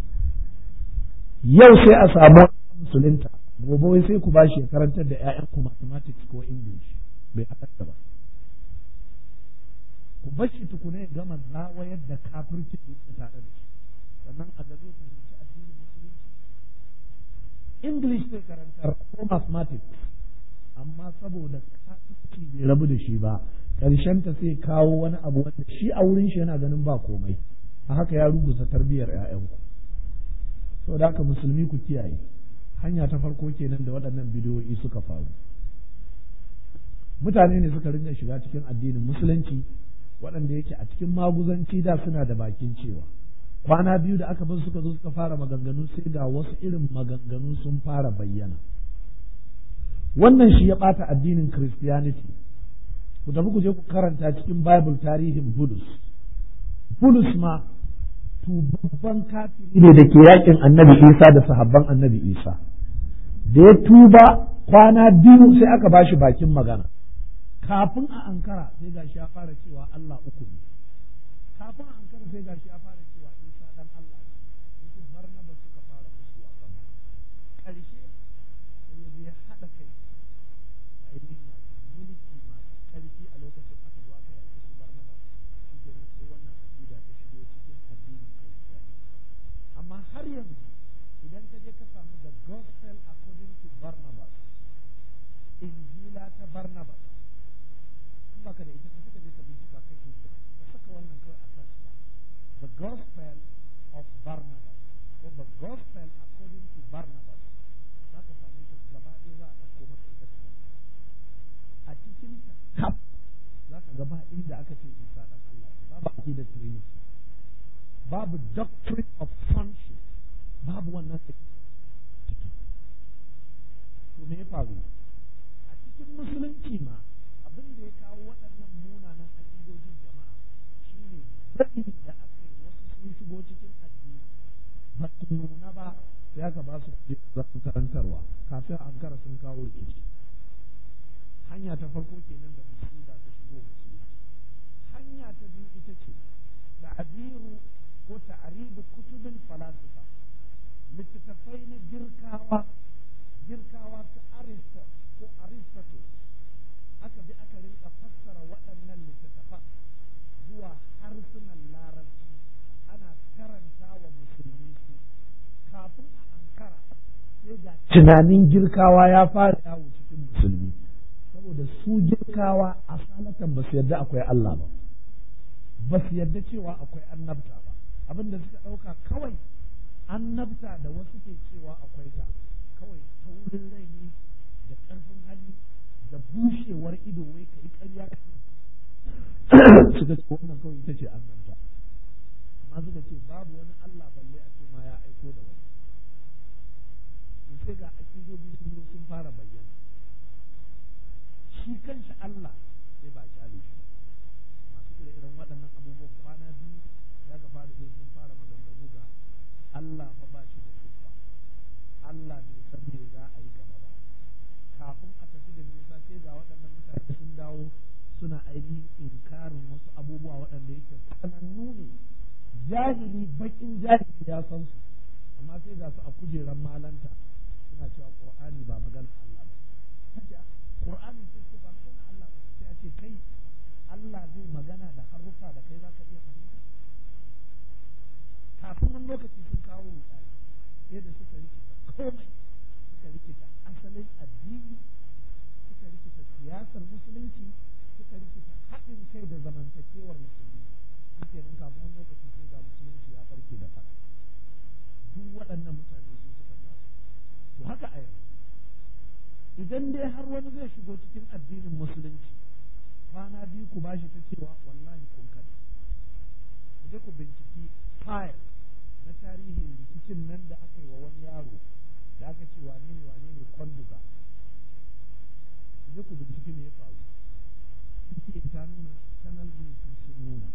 yau sai a samu musulunta gobe wai sai ku ba shi ya karantar da 'ya'yanku mathematics ko english bai halatta ba ku bar shi tukuna ya gama zawayar da kafirci da yake tare da shi sannan a ga zai fahimci addinin musulunci english zai karantar ko mathematics amma saboda kafirci bai rabu da shi ba karshen ta sai kawo wani abu wanda shi a wurin shi yana ganin ba komai a haka ya rubuta tarbiyyar 'ya'yanku saboda haka musulmi ku kiyaye hanya ta farko kenan da waɗannan bidiyoyi suka faru mutane ne suka rinka shiga cikin addinin musulunci waɗanda yake a cikin maguzanci da suna da bakin cewa kwana biyu da aka bar suka zo suka fara maganganu sai ga wasu irin maganganu sun fara bayyana wannan shi ya ɓata addinin christianity ku tafi ku je ku karanta cikin bible tarihin bulus bulus ma tubabban kafiri ne da ke yakin annabi isa da sahabban annabi isa da ya tuba kwana biyu sai aka ba shi bakin magana kafin a ankara sai gashi ya fara cewa Allah uku ne kafin a ankara sai gashi ya fara cewa isa dan Allah ne su barnaba suka fara musu a kan karshe sai ya je haɗa kai da ainihin masu mulki masu ƙarfi a lokacin aka zo aka yaki su barnaba shi kenan sai wannan aƙida ta shigo cikin addinin amma har yanzu idan ka je ka samu the gospel according to Barnabas injila ta Barnabas in baka da ita ka suka je ka bincika kai kinsa ka saka wannan kawai a search ba the gospel of Barnabas ko the gospel according to Barnabas za ka same ta gaba ɗaya za a ɗauko maka ita ka a cikin ta kaf za ka gaba inda aka ce isa dan Allah babu aqidar trinity babu doctrine of sonship babu wannan ciki to me ya faru a cikin musulunci ma abin da ya kawo waɗannan munanan aƙidojin jama'a shine daɗi da aka yi wasu sun shigo cikin addini ba su nuna ba sai aka ba su kuɗi da zan karantarwa kafin ankara sun kawo rikici hanya ta farko kenan da musulunci ta shigo musulunci hanya ta biyu ita ce ta'abiru ko ta'aribu kutubin falasifa littattafai na girkawa girkawa su aristo ko aristotle aka bi aka rinka fassara waɗannan littattafan zuwa harsunan larabci ana karanta wa musulmi su kafin a ankara sai ga tunanin girkawa ya fara yawo cikin musulmi saboda su girkawa a salatan ba su yarda akwai Allah ba ba su yarda cewa akwai annabta ba abin da suka ɗauka kawai annabta da wasu ke cewa akwai ta kawai taurin rai ne da suka ce wannan kawai ita ce annabta amma suka ce babu wani Allah balle a ce ma ya aiko da wani to sai ga aƙidobi sun zo sun fara bayyana shi kanshi Allah sai ba kyale shi masu ire-iren waɗannan abubuwan kwana biyu ya ga fara zai sun fara maganganu ga Allah fa ba shi da siffa Allah bai san me za a yi gaba ba kafin a tafi da nisa sai ga waɗannan mutane sun dawo suna ainihin inkarin wasu abubuwa waɗanda yake sanannu ne jahili bakin jahili ya san su amma sai ga su a kujeran malanta suna cewa qur'ani ba magana Allah ba kace qur'ani sai ce ba magana Allah ba sai a ce kai Allah zai magana da harufa da kai zaka iya fahimta kafin wani lokaci sun kawo rudani sai da suka rikita komai suka rikita asalin addini suka rikita siyasar musulunci suka rikita haɗin kai da zamantakewar musulmi shi nan kafin wani lokaci sai ga musulunci ya farke da fara duk waɗannan mutane su suka ja to haka a yanzu idan dai har wani zai shigo cikin addinin musulunci kwana biyu ku bashi ta cewa wallahi kun kada ku je ku binciki fayil na tarihin rikicin nan da aka yi wa wani yaro da aka ce wane ne wane ne kwanduga ku je ku binciki me ya faru suke ta nuna kanal sun nuna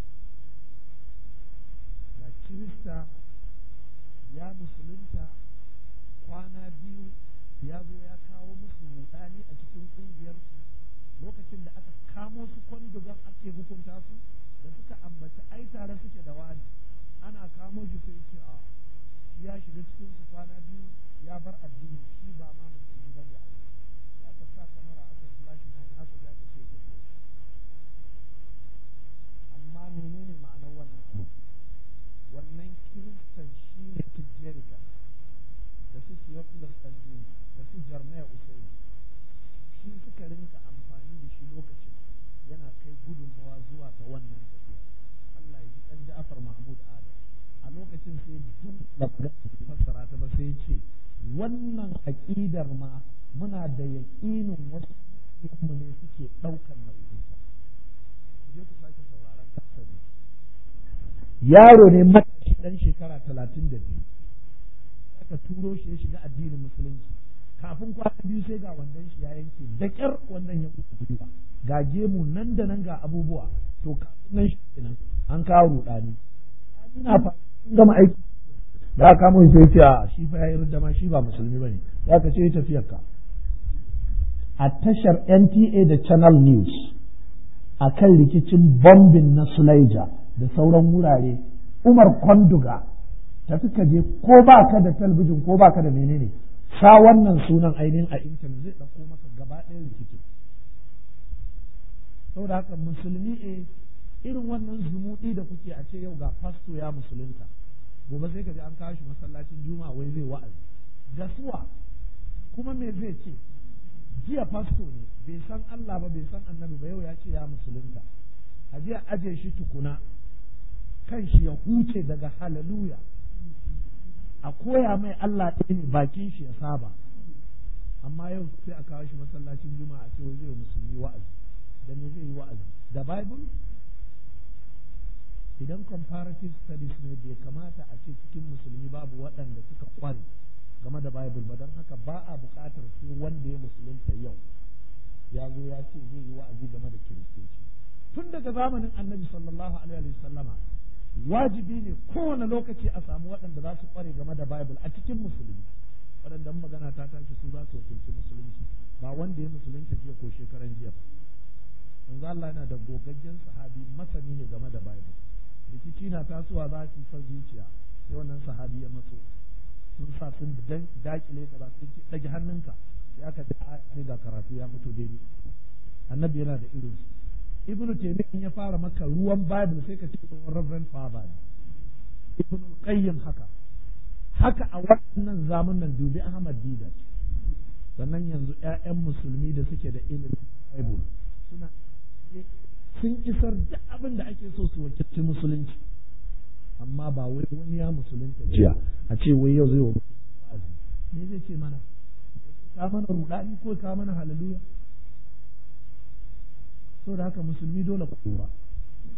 ga kirista ya musulunta kwana biyu ya zo ya kawo musu rudani a cikin ƙungiyarsu lokacin da aka kamo su kwandugan ake hukunta su da suka ambaci ai tare suke da wani ana kamo shi sai ce a ya shiga cikin su kwana biyu ya bar addini shi ba ma musulmi ba ne a ya ka sa kamara aka flash na haka za ka ce tafiya amma menene ma'anar wannan abu wannan kiristan shi ne tijjeriga da su theophilus ɗanjini da su jarmaya usaini shi suka rinka amfani da shi lokacin yana kai gudunmawa zuwa ga wannan tafiya Allah ya ji ɗan Ja'far Mahmud Adam a lokacin sai duk da magana fassara ta ba sai ce wannan aƙidar ma muna da yaƙinin wasu mu ne suke ɗaukar nauyin ta je ku sake sauraron kasar yaro ne matashi ɗan shekara talatin da biyu aka turo shi ya shiga addinin musulunci kafin kwana biyu sai ga wandan shi ya yanke da ƙyar wannan ya mutu gwiwa ga gemu nan da nan ga abubuwa to kafin nan shi kenan an kawo rudani ina fa sun gama aiki da aka kamo sai ce a shi fa yayi rudda shi ba musulmi bane za ka ce tafiyar ka a tashar NTA da Channel News a kan rikicin bombin na Sulaija da sauran wurare Umar Kwanduga tafi ka je ko ba ka da talbijin ko ba ka da menene sa wannan sunan ainihin a intanet zai ɗauko maka gaba ɗaya rikicin saboda haka musulmi e irin wannan zumuɗi da kuke a ce yau ga fasto ya musulunta gobe sai ka ji an kawo shi masallacin juma'a wai zai wa'azi gasuwa kuma me zai ce jiya fasto ne bai san Allah ba bai san annabi ba yau ya ce ya musulunta a jiya aje shi tukuna kan shi ya huce daga haleluya a koya mai Allah ɗaya ne bakin shi ya saba amma yau sai a kawo shi masallacin juma'a a ce wai zai musulmi wa'azi da me zai yi wa'azi da bible idan comparative studies ne bai kamata a ce cikin musulmi babu waɗanda suka kware game da bible ba don haka ba a buƙatar sai wanda ya musulunta yau ya zo ya ce zai yi wa'azi game da kiristoci tun daga zamanin annabi sallallahu alaihi wasallama wajibi ne kowane lokaci a samu waɗanda za su kware game da bible a cikin musulmi waɗanda magana ta tashi su za su wakilci musulunci ba wanda ya musulunta jiya ko shekaran jiya ba manzo Allah yana da gogaggen sahabi masani ne game da bible rikici na tasowa za su san zuciya sai wannan sahabi ya matso sun sa sun dakile ka ba sai ce dage hannunka sai aka ce aya sai ga karatu ya fito daidai annabi yana da irin su ibnu taymiyyah ya fara maka ruwan bible sai ka ce reverend father ibnu qayyim haka haka a wannan zamanin dubi ahmad didat sannan yanzu ƴaƴan musulmi da suke da ilimin bible suna sun isar da abin da ake so su wakilci musulunci amma ba wai wani ya musulunta jiya a ce wai yau zai wa wa'azi me zai ce mana ka mana rudani ko ka mana halaluya so da haka musulmi dole ku lura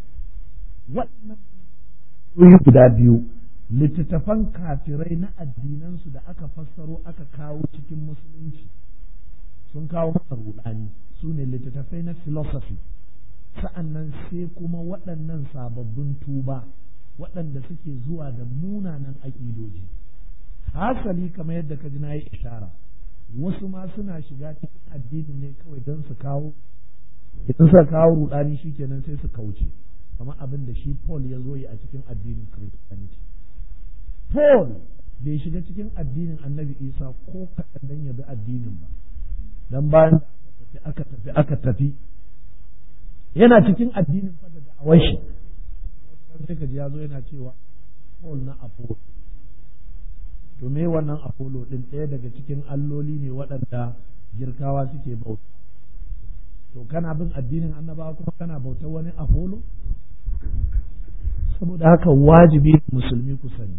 waɗannan guda biyu littattafan kafirai na addinansu da aka fassaro aka kawo cikin musulunci sun kawo masa rudani su ne littattafai na philosophy sa'annan sai kuma waɗannan sababbin tuba waɗanda suke zuwa da munanan aƙidoji hasali kamar yadda ka ji na yi ishara wasu ma suna shiga cikin addini ne kawai don su kawo idan suka kawo rudani shikenan sai su kauce kamar abin da shi Paul ya zo yi a cikin addinin Christianity Paul bai shiga cikin addinin Annabi Isa ko kaɗan dan ya bi addinin ba dan bayan da aka tafi aka tafi yana cikin addinin fa da da'awar shi sai ka ji ya zo yana cewa Paul na Apollo to me wannan Apollo din ɗaya daga cikin alloli ne waɗanda girkawa suke bauta to kana bin addinin annabawa kuma kana bautar wani Apollo saboda haka wajibi musulmi ku sani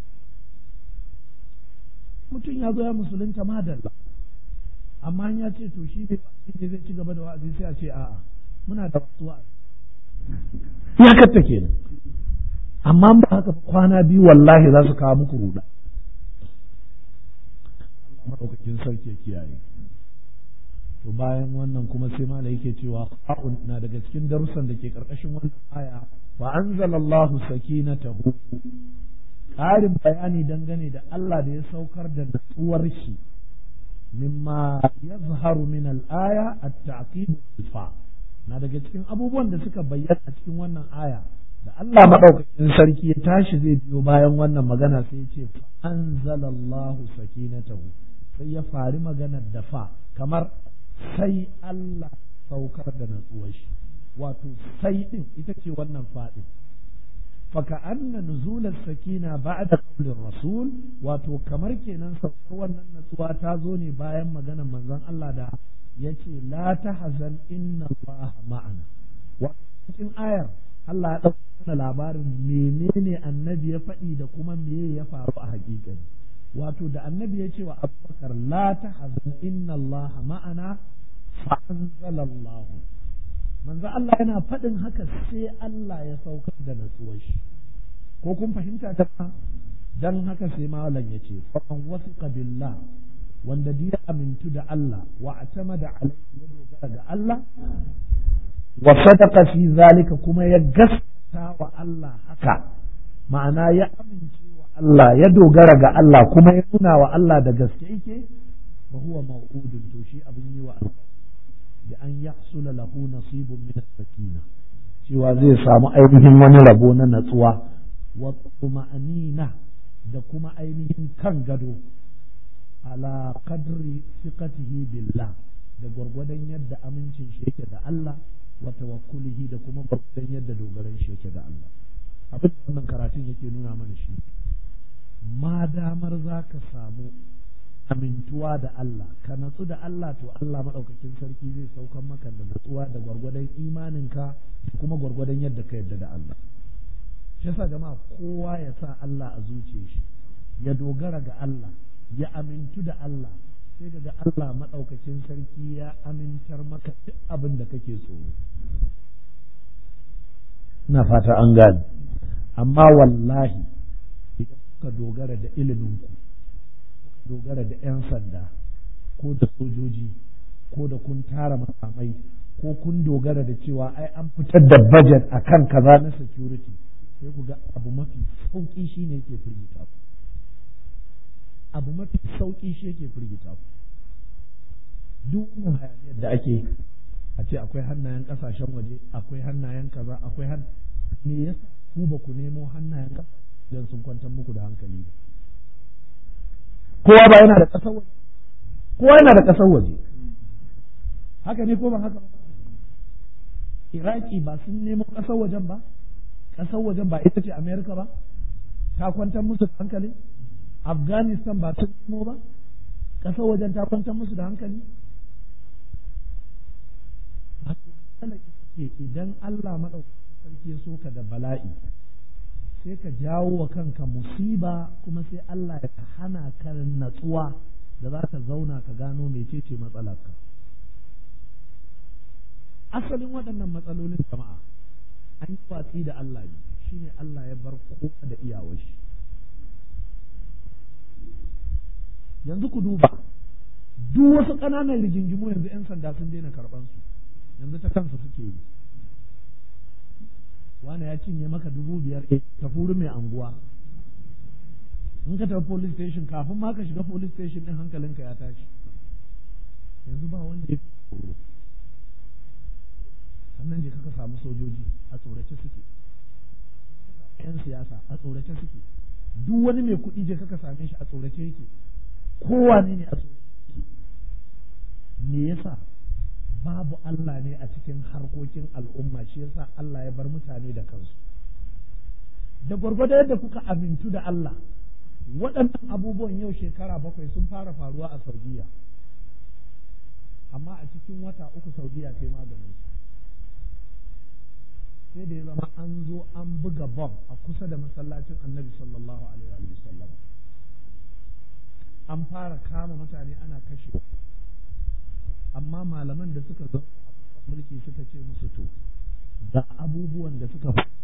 mutum ya zo ya musulunta madalla amma ya ce to shi ne zai ci gaba da wa'azi sai a ce a'a muna da wasu wa'azi ya katta kenan amma ba haka kwana biyu wallahi za su kawo muku ruda Allah madaukakin sarki ya kiyaye to bayan wannan kuma sai mala yake cewa ha'un na daga cikin darussan da ke karkashin wannan aya wa anzalallahu sakinatahu ƙarin bayani dangane da Allah da ya saukar da natsuwar shi mimma yazharu min al-aya at-ta'qib fa na daga cikin abubuwan da suka bayyana a cikin wannan aya da Allah madaukakin sarki ya tashi zai biyo bayan wannan magana sai ya ce fa anzalallahu sakinatahu sai ya fari maganar da fa kamar sai Allah saukar da natsuwar shi wato sai din ita ce wannan fadin فكأن نزول السكينة بعد قول الرسول wato kamar kenan saukar wannan natsuwa ta zo ne bayan maganar manzon Allah da yace la tahzan inna Allah ma'ana wato cikin ayar Allah ya dauka mana labarin menene annabi ya faɗi da kuma me ya faru a hakikani wato da annabi ya ce wa Abubakar la tahzan inna Allah ma'ana fa anzalallahu manzo Allah yana faɗin haka sai Allah ya saukar da natsuwar shi ko kun fahimta ta dan haka sai malam ya ce faman wasiqa billah wanda ya amintu da Allah wa atamada alaihi ya dogara ga Allah wa sadaqa fi zalika kuma ya gaskata wa Allah haka ma'ana ya amince wa Allah ya dogara ga Allah kuma ya nuna wa Allah da gaske yake fa huwa maw'udun to shi abin yi wa Allah da an yahsula lahu nasibun min as-sakina cewa zai samu ainihin wani rabo na natsuwa wa tuma'anina da kuma ainihin kan gado ala qadri thiqatihi billah da gwargwadon yadda amincin shi yake da Allah wa tawakkulihi da kuma gwargwadon yadda dogaran shi yake da Allah abin da wannan karatun yake nuna mana shi ma damar zaka samu amintuwa da Allah ka natsu da Allah to Allah maɗaukakin sarki zai saukan maka da natsuwa da gwargwadon imaninka kuma gwargwadon yadda ka yadda da Allah shi yasa jama'a kowa ya sa Allah a zuciyar shi ya dogara ga Allah ya amintu da Allah sai ga Allah maɗaukakin sarki ya amintar maka duk abin da kake tsoro ina fata an gane amma wallahi idan kuka dogara da iliminku dogara da 'yan sanda ko da sojoji ko da kun tara makamai ko kun dogara da cewa ai an fitar da budget a kan kaza na security sai ku ga abu mafi sauƙi shi ne ke firgita ku abu mafi sauƙi shi yake firgita ku duk wannan hayaniyar da ake a ce akwai hannayen ƙasashen waje akwai hannayen kaza akwai han me yasa ku ba ku nemo hannayen ƙasa don sun kwantar muku da hankali ba kowa ba yana da ƙasar waje kowa yana da ƙasar waje haka ne ko ba haka ba iraki ba sun nemo ƙasar wajen ba ƙasar wajen ba ita ce amerika ba ta kwantar musu da hankali afghanistan ba sun nemo ba ƙasar wajen ta kwantar musu da hankali idan Allah maɗaukakin sarki ya soka da bala'i sai ka jawo wa kanka musiba kuma sai Allah ya hana ka natsuwa da za ka zauna ka gano mecece matsalarka asalin waɗannan matsalolin jama'a an yi watsi da Allah ne shine Allah ya bar kowa da iyawar shi yanzu ku duba duk wasu ƙananan rigingimu yanzu 'yan sanda sun daina karɓan su yanzu ta kansa suke yi wani ya cinye maka dubu biyar ta furi mai anguwa in ka tafi police station kafin ma ka shiga police station din hankalinka ya tashi yanzu ba wanda ya tsoro sannan je kaka samu sojoji a tsorace suke yan siyasa a tsorace suke duk wani mai kuɗi je kaka same shi a tsorace yake kowane ne a tsorace yake me yasa babu Allah ne a cikin harkokin al'umma shi yasa Allah ya bar mutane da kansu da gwargwado yadda kuka amintu da Allah waɗannan abubuwan yau shekara bakwai sun fara faruwa a Saudiya amma a cikin wata uku Saudiya ta yi maganin sai da ya zama an zo an buga bom a kusa da masallacin annabi sallallahu alaihi wa sallam an fara kama mutane ana kashewa amma malaman da suka zo mulki suka ce musu to da abubuwan da suka